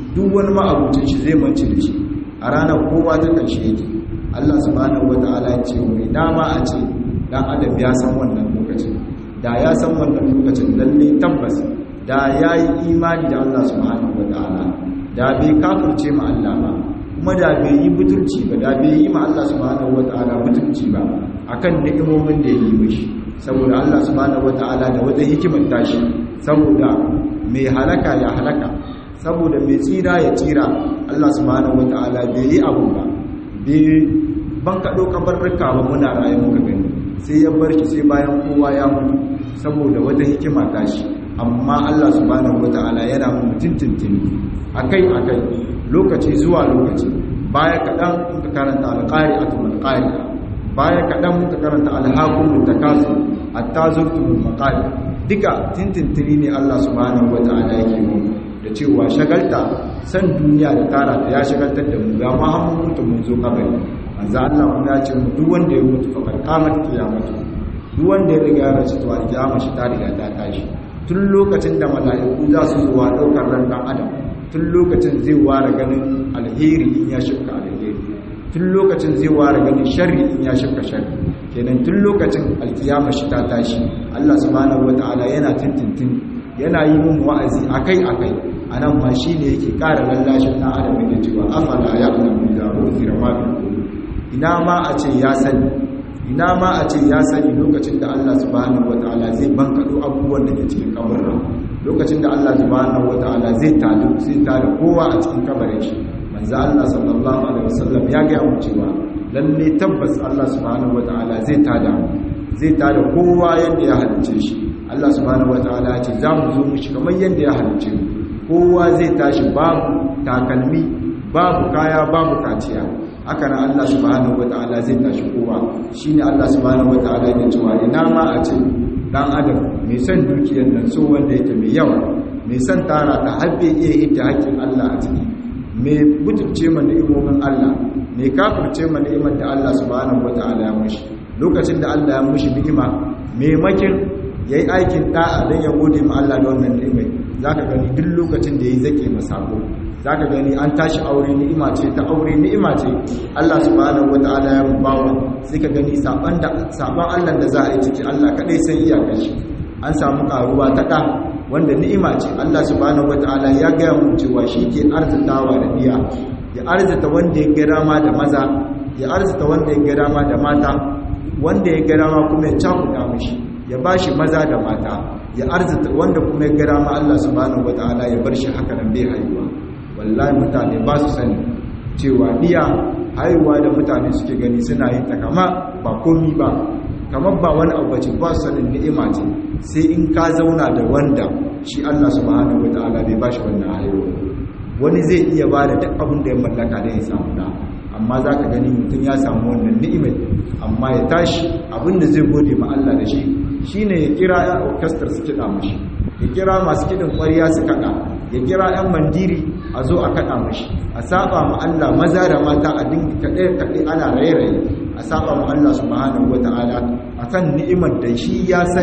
duk wani ma'abucin shi zai mance da shi a ranar kowa ta ƙarshe yake Allah subhanahu wata'ala ya ce mai dama a ce dan adam ya san wannan lokacin da ya san wannan lokacin lalle tabbas da ya yi imani da Allah subhanahu wata'ala da bai kafirce ma Allah ba kuma da bai yi butulci ba da bai yi ma Allah subhanahu wata'ala butulci ba akan ni'imomin da ya yi mishi saboda Allah subhanahu wata'ala da wata hikimar tashi saboda mai halaka ya halaka saboda mai tsira ya tsira Allah subhanahu wata'ala bai yi abu ba bai ban kaɗo kabarruka ba muna raye muka gani sai ya bar shi sai bayan kowa ya mutu saboda wata hikima tashi amma Allah subhanahu wata'ala yana mu tintintini akai akai lokaci zuwa lokaci baya kaɗan muka karanta alƙari'atul alƙari'a baya kaɗan muka karanta alhakumul takasur hatta zurtumul maqali duka tintintini ne Allah subhanahu wata'ala yake mu da cewa shagalta san duniya da tara ta ya shagaltar da mu ga ma an mutu mun zo kabari manzo Allah mun ya ce duk wanda ya mutu fa qamat kiyamatu duk wanda ya riga ya rasu to alkiyama shi ta riga ta tashi tun lokacin da mala'iku za su zuwa daukar ran dan adam tun lokacin zai ware ganin alheri in ya shifka alheri tun lokacin zai ware ganin sharri in ya shifka sharri kenan tun lokacin alkiyama shi ta tashi Allah subhanahu wataala yana tintintin yana yi mun wa'azi akai akai anan ma shine yake ƙara lallashin na adam da cewa afala ya'lamu idza uzira ma bi ina ma a ce ya sani ina ma a ce ya sani lokacin da Allah subhanahu wataala zai bankado abubuwan da ke cikin kabarin lokacin da Allah subhanahu wataala zai tado zai tada kowa a cikin kabarin shi manzo Allah sallallahu alaihi wasallam ya ga mu cewa lalle tabbas Allah subhanahu wataala zai tada zai tada kowa yadda ya halice shi Allah subhanahu wataala ya ce za mu zo mu shi kamar yadda ya halice mu kowa zai tashi babu takalmi babu kaya babu kaciya haka nan Allah subhanahu wataala zai tashi kowa shine Allah subhanahu wataala ya cewa ina ma a ce dan adam mai son dukiyar nan so wanda yake mai yawa mai son tara ta habbe iya hidda hakkin Allah a ciki mai butulce ma ni'imomin Allah mai kafirce ma ni'imar da Allah subhanahu wataala ya mushi lokacin da Allah ya mushi ni'ima maimakin yayi aikin da'a dan ya gode ma Allah da wannan ni'imai zaka gani duk lokacin da yayi zake masako za ka gani an tashi aure ni'ima ce ta aure ni'ima ce Allah subhanahu wata'ala ya bawa sai ka gani saban Allah da za a yi ciki Allah kadai san iyakar shi an samu karuwa ta ɗa wanda ni'ima ce Allah subhanahu wata'ala ya gaya mu cewa shi ke arzitawa da biya ya arzita wanda ya gara ma da maza ya arzita wanda ya gara ma da mata wanda ya gara ma kuma ya cakuɗa mishi ya bashi maza da mata ya arzita wanda kuma ya gara ma Allah subhanahu wata'ala ya bar shi haka nan bai haihuwa wallahi mutane ba su sani cewa biya haihuwa da mutane suke gani suna yin ta kama ba komi ba kamar ba wani abu bace ba su sanin ni'ima ce sai in ka zauna da wanda shi Allah subhanahu wataala bai bashi wannan haihuwa wani zai iya ba da duk abin da ya mallaka da ya samu da amma za ka gani mutum ya samu wannan ni'imai amma ya tashi abin da zai gode ma Allah da shi shine ya kira ya orchestra su kiɗa mashi ya kira masu kiɗin ƙwariya su kaɗa ya kira 'yan mandiri a zo a kaɗa mashi a saba ma Allah maza da mata a dinga kaɗe-kaɗe ana raye-raye a saba ma Allah subhanahu wata'ala a kan ni'imar da shi ya san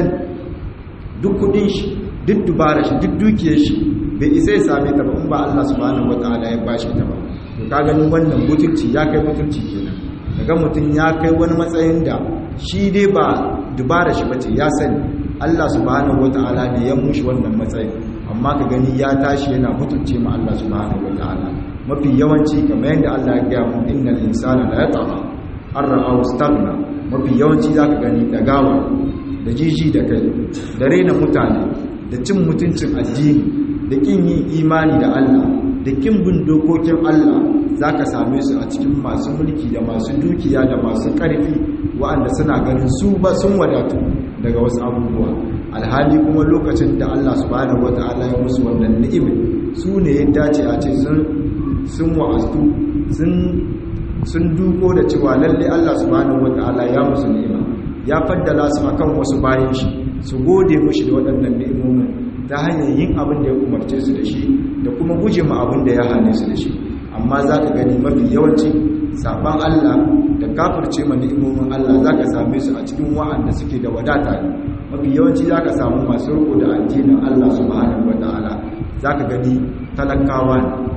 duk kuɗin shi duk dubara shi duk dukiyar shi bai isa ya same ta ba in ba Allah subhanahu wata'ala ya bashi ta ba to ka gani wannan mutunci ya kai mutunci kenan daga mutum ya kai wani matsayin da shi dai ba dubara shi bace ya sani Allah subhanahu wata'ala ne ya mushi wannan matsayin amma ka gani ya tashi yana mutunce ma Allah subhanahu wataala mafi yawanci kamar yadda Allah ya gaya mu innal insana la yatama arra'ahu staghna mafi yawanci zaka gani dagawa da jiji da kai da rena mutane da cin mutuncin addini da kin yin imani da Allah da kin bin dokokin Allah zaka same su a cikin masu mulki da masu dukiya da masu ƙarfi waɗanda suna ganin su ba sun wadatu daga wasu abubuwa alhali kuma lokacin da Allah subhanahu wata'ala ya musu wannan ni'imi su ne ya dace a ce sun wa'astu sun duko da cewa lalle Allah subhanahu wata'ala ya musu ni'ima ya faddala su akan wasu bayan shi su gode mushi da waɗannan ni'imomin ta hanyar yin abin da ya umarce su da shi da kuma guje ma abin da ya hane su da shi amma za ka gani mafi yawanci saban Allah da kafirce ma ni'imomin Allah za ka same su a cikin wa'anda suke da wadata ne mafi yawanci za ka samu masu riko da addinin Allah subhanahu wata'ala za ka gani talakawa ne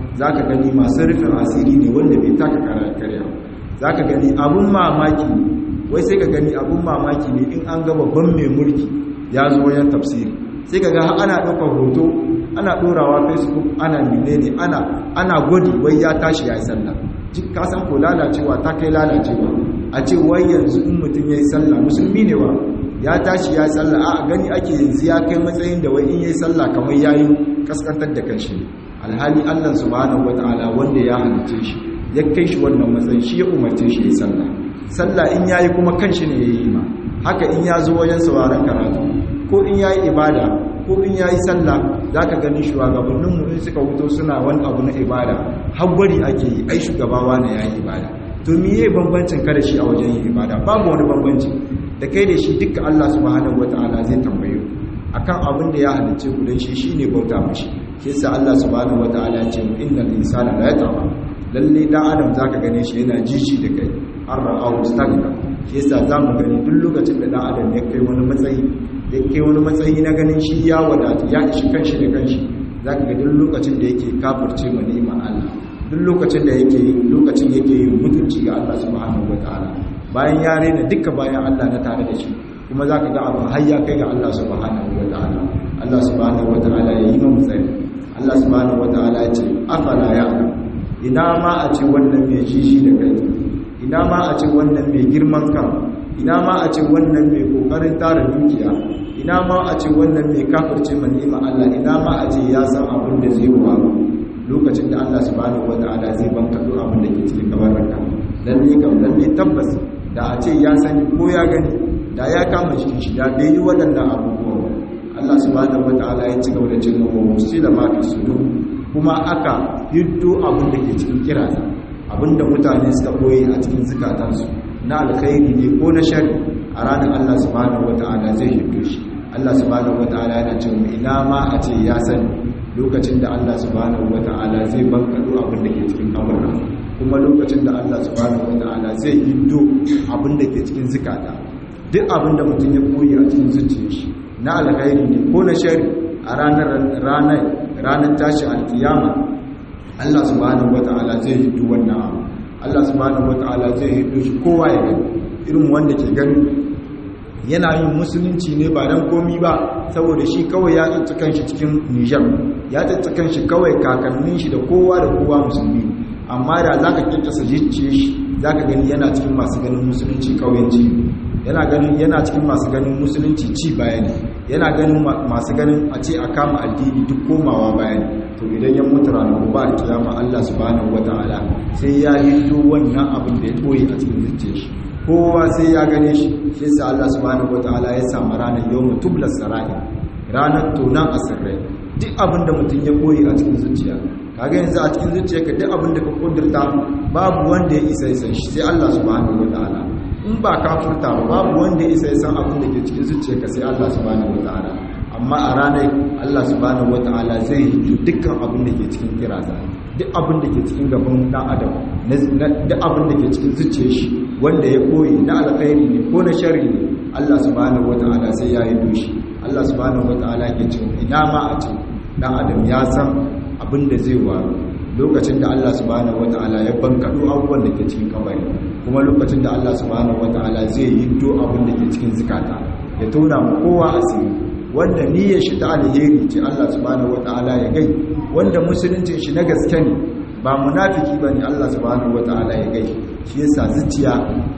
zaka gani masu rufin asiri ne wanda bai taka karya zaka gani abun mamaki wai sai ka gani abun mamaki ne in an ga babban mai mulki ya zo wajen tafsiri sai ka ga ana ɗaukar hoto ana ɗorawa facebook ana menene ana ana gwadi wai ya tashi ya yi sallah ka san ko lalacewa ta kai lalacewa a ce wai yanzu in mutum ya yi sallah musulmi ne wa ya tashi ya yi sallah a gani ake yanzu ya kai matsayin da wai in ya yi sallah kamar ya yi kaskantar da kanshi alhali allah subhanahu wata'ala wanda ya halice shi ya kai shi wannan matsayin shi ya umarce shi ya yi sallah sallah in ya yi kuma kanshi ne ya yi ma haka in ya zo wajen sauraron karatu ko in ya yi ibada ko in ya yi sallah za ka gani shugabanninmu in suka wuto suna wani abu na ibada hagwari ake yi ai shugabawa na ya yi ibada to miye bambancin kada shi a wajen yin ibada babu wani bambanci da kai da shi duka Allah subhanahu wataala zai tambaye akan abin da ya halicce ku dan shi shine bauta mashi shi yasa Allah subhanahu wataala ya ce innal insana la yatgha lalle dan adam zaka gane shi yana jiji da kai har ra'ahu stagna shi yasa zamu gani duk lokacin da dan adam ya kai wani matsayi da ke wani matsayi na ganin shi ya wadatu ya ishi kanshi da kanshi za ka ga duk lokacin da yake kafirce ma ni'imar Allah duk lokacin da yake lokacin yake yin mutunci ga Allah subhanahu wataala bayan ya rena duka bayan Allah na tare da shi kuma za ka ga abin har ya kai ga Allah subhanahu wataala Allah subhanahu wataala ya yi mu tsari Allah subhanahu wataala ya ce afala ya ina ma a ce wannan mai jishi da kai ina ma a ce wannan mai girman kan ina ma a ce wannan mai kokarin tara dukiya ina ma a ce wannan mai kafirce man ni'ima Allah ina ma a ce ya san abin da zai faru lokacin da Allah subhanahu wataala zai banka duk abin da ke cikin kabarinka lalle kam lalle tabbas da a ce ya sani ko ya gani da ya kama shi shi da bai yi waɗannan abubuwa Allah subhanahu wataala ya ci gaba da cin mawa musu da ma fi sudur kuma aka hiddo abin da ke cikin kirasa abin da mutane suka koyi a cikin zukatansu na alkhairi ne ko na shari a ranar Allah subhanahu wata'ala zai hiddo shi Allah subhanahu wata'ala yana cewa ina ma a ce ya sani lokacin da Allah subhanahu wata'ala zai bankado abin da ke cikin kabarra kuma lokacin da Allah subhanahu wata'ala zai hiddo abin da ke cikin zukata duk abin da mutum ya koyi a cikin zuciyar shi na alkhairi ne ko na shari a ranar ranar ranar tashi alkiyama Allah subhanahu wata'ala zai hiddo wannan abu Allah subhanahu wata'ala zai hiddo shi kowa ya gani irin wanda ke gani yana yin musulunci ne ba dan komi ba saboda shi kawai ya tsatta kanshi cikin Niger ya tsatta kanshi kawai kakannin shi da kowa da kowa musulmi amma da zaka kikkasa jicce shi zaka gani yana cikin masu ganin musulunci kauyanci yana ganin yana cikin masu ganin musulunci ci baya ne yana ganin masu ganin a ce a kama addini duk komawa baya ne to idan ya mutu ranar ba a kiyama Allah subhanahu wataala sai ya yi wannan abin da ya boye a cikin zuciyar shi kowa sai ya gane shi shi yasa Allah subhanahu wataala ya samu ranar yawmu tublas sarai ranar tonan asirrai duk abin da mutum ya boye a cikin zuciya kaga yanzu a cikin zuciyarka duk abin da ka kudurta babu wanda ya isa san shi sai Allah subhanahu wataala in ba ka furta ba babu wanda ya isa san abin da ke cikin zuciyarka sai Allah subhanahu wataala amma a ranar Allah subhanahu wata'ala zai yi dukkan abin da ke cikin kiraza duk abin da ke cikin gaban dan adam duk abin da ke cikin zuciyar shi wanda ya koyi na alkhairi ne ko na sharri ne Allah subhanahu wata'ala sai ya yi doshi Allah subhanahu wata'ala ke cewa ina ma a ce dan adam ya san abin da zai waru lokacin da Allah subhanahu wata'ala ya bankado abubuwan da ke cikin kabari kuma lokacin da Allah subhanahu wata'ala zai yi do abin da ke cikin zikata ya tona mu kowa asiri wanda niyyar shi ta alheri ce Allah subhanahu wataala ya gai wanda musuluncin shi na gaske ne ba munafiki bane Allah subhanahu wataala ya gai shi yasa zuciya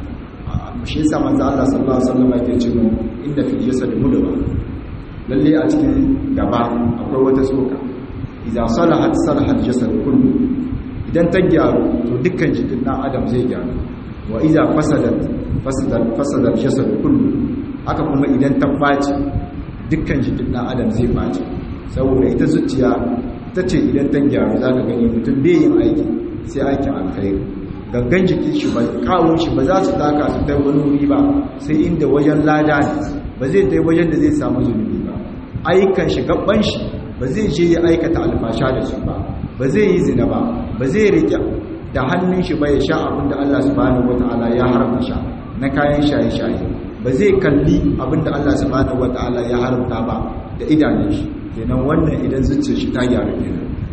shi yasa manzo Allah sallallahu alaihi wasallam yake cewa inda fi jasad mudwa lalle a cikin gaba akwai wata tsoka idan salahat salahat jasad kullu idan ta gyaru to dukkan jikin dan adam zai gyaru wa idan fasadat fasadat fasadat jasad kullu haka kuma idan ta baci dukkan jikin ɗan adam zai ɓace saboda ita zuciya ta ce idan ta gyaru za ka gani mutum bai yin aiki sai aikin alkhairu gangan jikin shi ba kawun shi ba za su taka su ta wani wuri ba sai inda wajen lada ne ba zai ta wajen da zai samu zunubi ba ayyukan shi gaban shi ba zai je ya aikata alfasha da su ba ba zai yi zina ba ba zai rike da hannun shi ba ya sha abin da Allah subhanahu wataala ya haramta sha na kayan shaye-shaye ba zai kalli abinda Allah subhanahu wataala ya haramta ba da idanun shi kenan wannan idan zuciyar shi ta gyaru kenan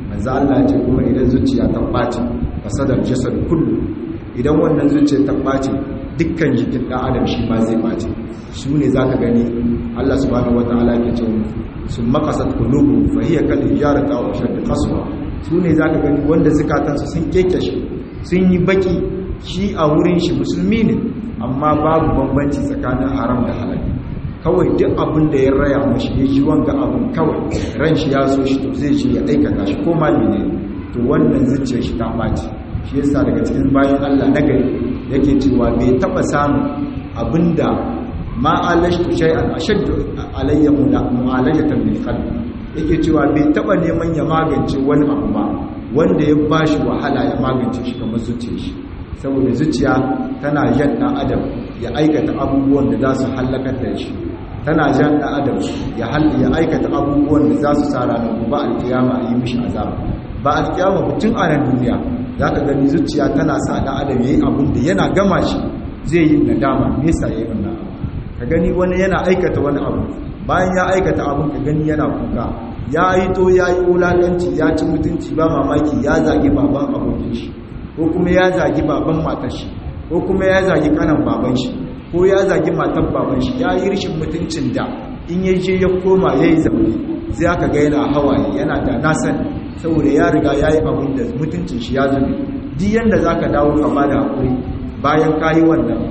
manzo Allah ya ce kuma idan zuciya ta ɓaci fasadar jasad kullu idan wannan zuciya ta ɓaci dukkan jikin ɗan adam shi ma zai ɓaci su ne za ka gani Allah subhanahu wa ta'ala ke ce sun makasat kulubu fa hiya kal hijarati aw ashad qaswa su ne za ka gani wanda zukatansu sun kekeshe sun yi baki shi a wurin shi musulmi ne amma babu bambanci tsakanin haram da halal kawai duk abin da ya raya mashi ya ji wanga abin kawai ran shi ya so shi to zai je ya aikata shi ko ma ne to wannan zuciyar shi ta ɓaci shi yasa daga cikin bayan Allah na gari yake cewa bai taba samun abinda ma alashtu shay'an ashaddu alayya mu'alayatan bil qalbi yake cewa bai taba neman ya magance wani abu ba wanda ya bashi wahala ya magance shi kamar zuciyar shi saboda zuciya tana jan dan adam ya aikata abubuwan da za su halakar da shi tana jan dan adam ya ya aikata abubuwan da za su sa ranar gobe alkiyama a yi mishi azaba ba alkiyama mutum a nan duniya za ka gani zuciya tana sa ɗan adam ya yi abin da yana gama shi zai yi nadama nesa ya yi wannan abu ka gani wani yana aikata wani abu bayan ya aikata abin ka gani yana kuka ya yi to ya yi wulaƙanci ya ci mutunci ba mamaki ya zagi baban abokin shi ko kuma ya zagi baban matar shi ko kuma ya zagi kanan baban shi ko ya zagi matan baban shi ya yi rishin mutuncin da in ya je ya koma ya yi zaune zai aka ga yana hawaye yana da nasan saboda ya riga ya yi abin da mutuncin shi ya zube duk yadda za ka dawo ka ba da haƙuri bayan ka yi wannan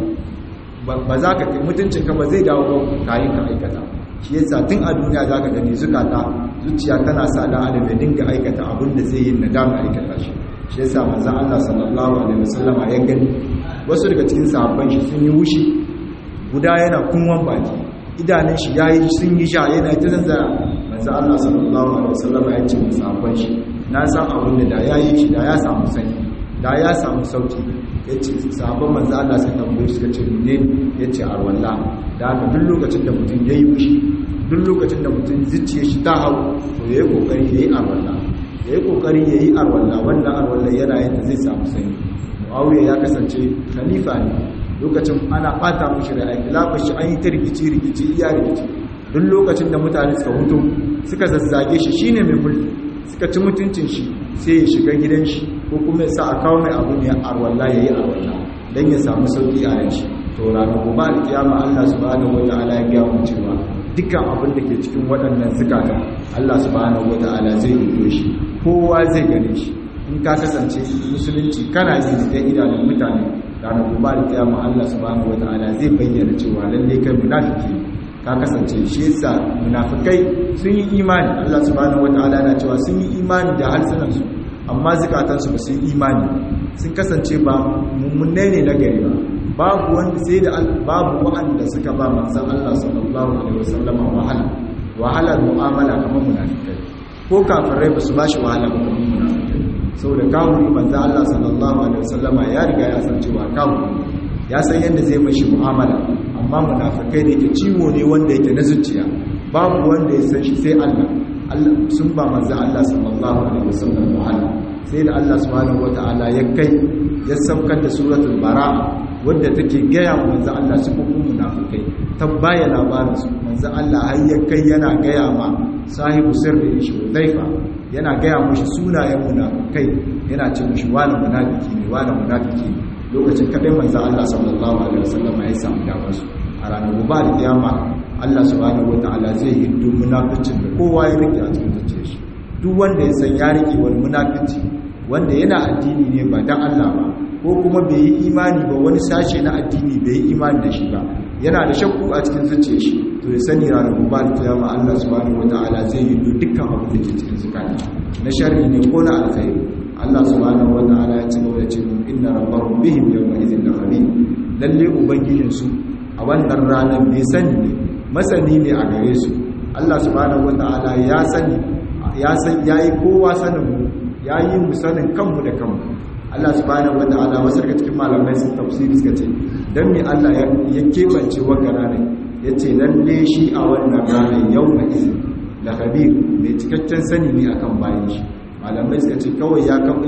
ba za ka kai mutuncinka ba zai dawo ba kayan ka aikata shi yasa tun a duniya za ka gani zukata zuciya tana sa dan adam ya dinga aikata abin da zai yi nadama aikata shi shi yasa manzon Allah sallallahu alaihi wasallama ya gani wasu daga cikin sahabban shi sun yi wushi guda yana kunwan baki idanun shi yayi sun yi sha yana ta zanzara manzon Allah sallallahu alaihi wasallama ya ce mu sahabban shi na san abin da da yayi shi da ya samu sani da ya samu sauki ya ce sabon manzo Allah sai tambaye suka ce ne ya ce arwalla da haka duk lokacin da mutum ya yi fushi duk lokacin da mutum zuciya shi ta hau to ya yi kokari ya yi arwalla ya yi kokari ya yi arwalla wannan arwalla yana yadda zai samu sani muawiya ya kasance khalifa ne lokacin ana bata mushi da aiki lafar shi an yi ta rikici rikici iya rikici duk lokacin da mutane suka hutu suka zazzage shi shine mai mulki suka ci mutuncin shi sai ya shiga gidan shi ko kuma ya sa a kawo mai abu ne arwalla ya yi arwalla don ya samu sauki a yanci to ranar gobe alkiyama allah subhanahu wa ta'ala ya gaya mu cewa dukkan abin da ke cikin waɗannan zukata allah subhanahu wa ta'ala zai rudo shi kowa zai gane shi in ka kasance musulunci kana yi da idanun mutane ranar gobe alkiyama allah subhanahu wa ta'ala zai bayyana cewa lalle kai munafiki ka kasance shi yasa munafikai sun yi imani Allah subhanahu wataala na cewa sun yi imani da harsunansu amma zukatansu ba su yi imani sun kasance ba mummunne ne na gari ba babu wanda sai da babu wa'anda suka ba manzon Allah sallallahu alaihi wasallama wahala wahala mu'amala kamar munafikai ko kafirai ba su ba shi wahala ba kamar munafikai saboda kafiri manzon Allah sallallahu alaihi wasallama ya riga ya san cewa kafiri ya san yadda zai mashi mu'amala amma munafikai da yake ciwo ne wanda yake na zuciya babu wanda ya san shi sai Allah Allah sun ba manzo Allah sallallahu alaihi wasallam wahala sai da Allah subhanahu wataala ya kai ya saukar da suratul bara'a wadda take gaya wa manzo Allah su kuma munafikai ta baya labarin su manzo Allah har ya kai yana gaya ma sahibu sirri shi Hudhaifa yana gaya mushi sunayen munafikai yana ce mushi wani munafiki ne wani munafiki ne lokacin kadai manzo Allah sallallahu alaihi wasallam ya samu damar su a ranar gobe da kiyama Allah subhanahu wataala zai yi duk munaficin da kowa ya rike a cikin zuciyar shi duk wanda ya san ya rike wani munafici wanda yana addini ne ba dan Allah ba ko kuma bai yi imani ba wani sashe na addini bai yi imani da shi ba yana da shakku a cikin zuciyar shi to ya sani ranar gobe da kiyama Allah subhanahu wataala zai yi dukkan abin da ke cikin zukata na sharri ne ko na alkhairi Allah subhanahu wata'ala ya ci gaba da ce mun inna rabbahum bihim yawma idhin lakhabir lalle ubangijin su a wannan ranar bai sani ne masani ne a gare su Allah subhanahu wata'ala ya sani ya san yayi kowa sanin mu yayi mu sanin kanmu da kanmu Allah subhanahu wata'ala wasu daga cikin malamai sun tafsiri suka ce dan me Allah ya ya kebance wannan ranar yace lalle shi a wannan ranar yawma idhin lakhabir mai cikakken sani ne akan bayan shi malamai suka ce kawai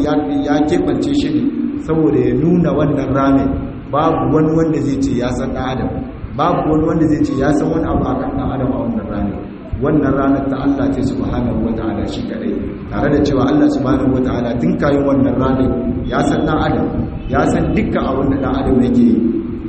ya keɓance shi ne saboda ya nuna wannan ramin babu wani wanda zai ce ya san ɗan adam babu wani wanda zai ce ya san wani abu a kan ɗan adam a wannan ramin wannan ranar ta Allah ce subhanahu wata'ala shi kadai tare da cewa Allah subhanahu wata'ala tun kayan wannan ranar ya san dan adam ya san dukkan abin da dan adam yake yi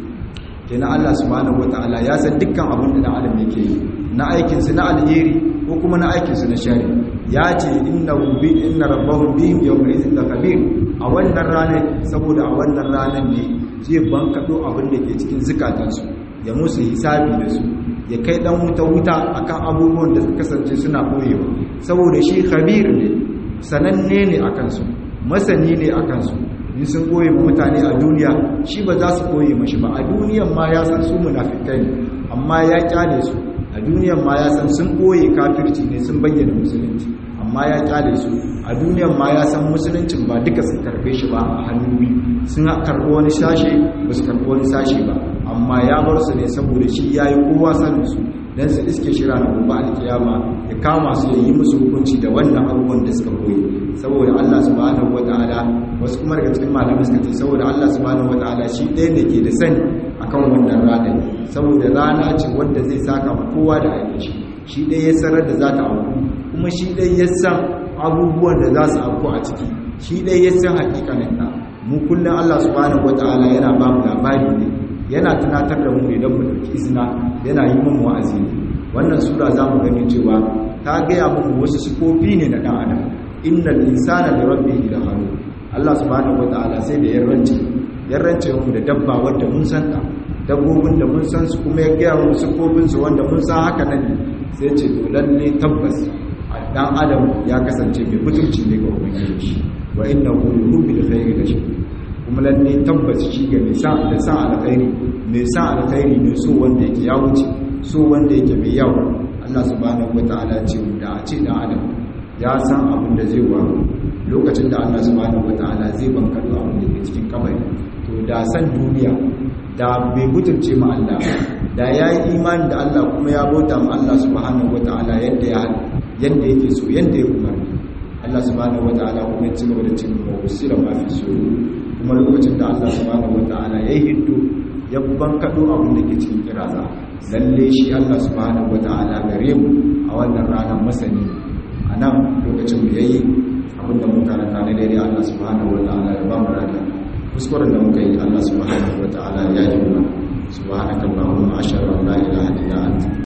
kenan Allah subhanahu wata'ala ya san dukkan abin da dan adam yake yi na aikinsu na alheri ko kuma na aikinsu na shari ya ce inna bi inna rabbahum bihim yawma idhin lakabir a wannan ranar saboda a wannan ranar ne zai bankado abin da ke cikin zukatansu ya musu hisabi da su ya kai dan wuta wuta akan abubuwan da suka kasance suna boyewa saboda shi khabir ne sananne ne akan su masani ne akan su in sun boye mutane a duniya shi ba za su boye mashi ba a duniyan ma ya san su munafikai ne amma ya kyale su a duniyan ma ya san sun ɓoye kafirci ne sun bayyana musulunci amma ya kyale su a duniyan ma ya san musuluncin ba duka sun karbe shi ba a hannu biyu sun karɓi wani sashe ba su karɓi wani sashe ba amma ya bar su ne saboda shi ya yi kowa sanin su don su iske shira na gobe alkiyama ya kama su ya yi musu hukunci da wannan abubuwan da suka koyi saboda Allah subhanahu wata'ala wasu kuma daga cikin malamai suka ce saboda Allah subhanahu wata'ala shi ɗaya ne ke da sani akan wannan ranar saboda rana ce wanda zai saka ma kowa da aikin shi shi ɗaya ya sanar da za ta auku kuma shi ɗaya ya san abubuwan da za su auku a ciki shi ɗaya ya san hakikanin ta mu kullum Allah subhanahu wata'ala yana ba mu labari ne yana tunatar da mu ne don mu ɗauki izina yana yi mun wa'azi ne wannan sura za mu gani cewa ta gaya muku wasu sifofi ne na ɗan adam innal insana li rabbihi lahanu Allah subhanahu wata'ala sai da yarrance yarrance mu da dabba wanda mun san ta dabbobin da mun san su kuma ya gaya mu sifofin su wanda mun san haka nan sai ce to lalle tabbas dan adam ya kasance mai mutunci ne ga ubangiji shi wa innahu lirabbil khairi da shi kuma lalle tabbas shi ga mai sa da sa alkhairi mai sa alkhairi ne so wanda yake ya wuce so wanda yake mai yawa Allah subhanahu wataala ce da a ce dan adam ya san abin da zai waru lokacin da Allah subhanahu wataala zai bankado abin da ke cikin kabari to da san duniya da bai mutunce ma Allah da yayi imani da Allah kuma ya bauta ma Allah subhanahu wataala yadda ya yadda yake so yadda ya umarni Allah subhanahu wataala kuma ya ci gaba da cin wasira ma fi so kuma lokacin da Allah subhanahu wataala ya hiddo ya bankado abin da ke cikin kiraza lalle shi Allah subhanahu wataala gare mu a wannan ranar masani a nan lokacin mu yayi abin da muka karanta na daidai Allah subhanahu wataala ya ba mu rada kuskuren da muka yi Allah subhanahu wataala ya yi mana subhanakallahumma ashhadu an la ilaha illa anta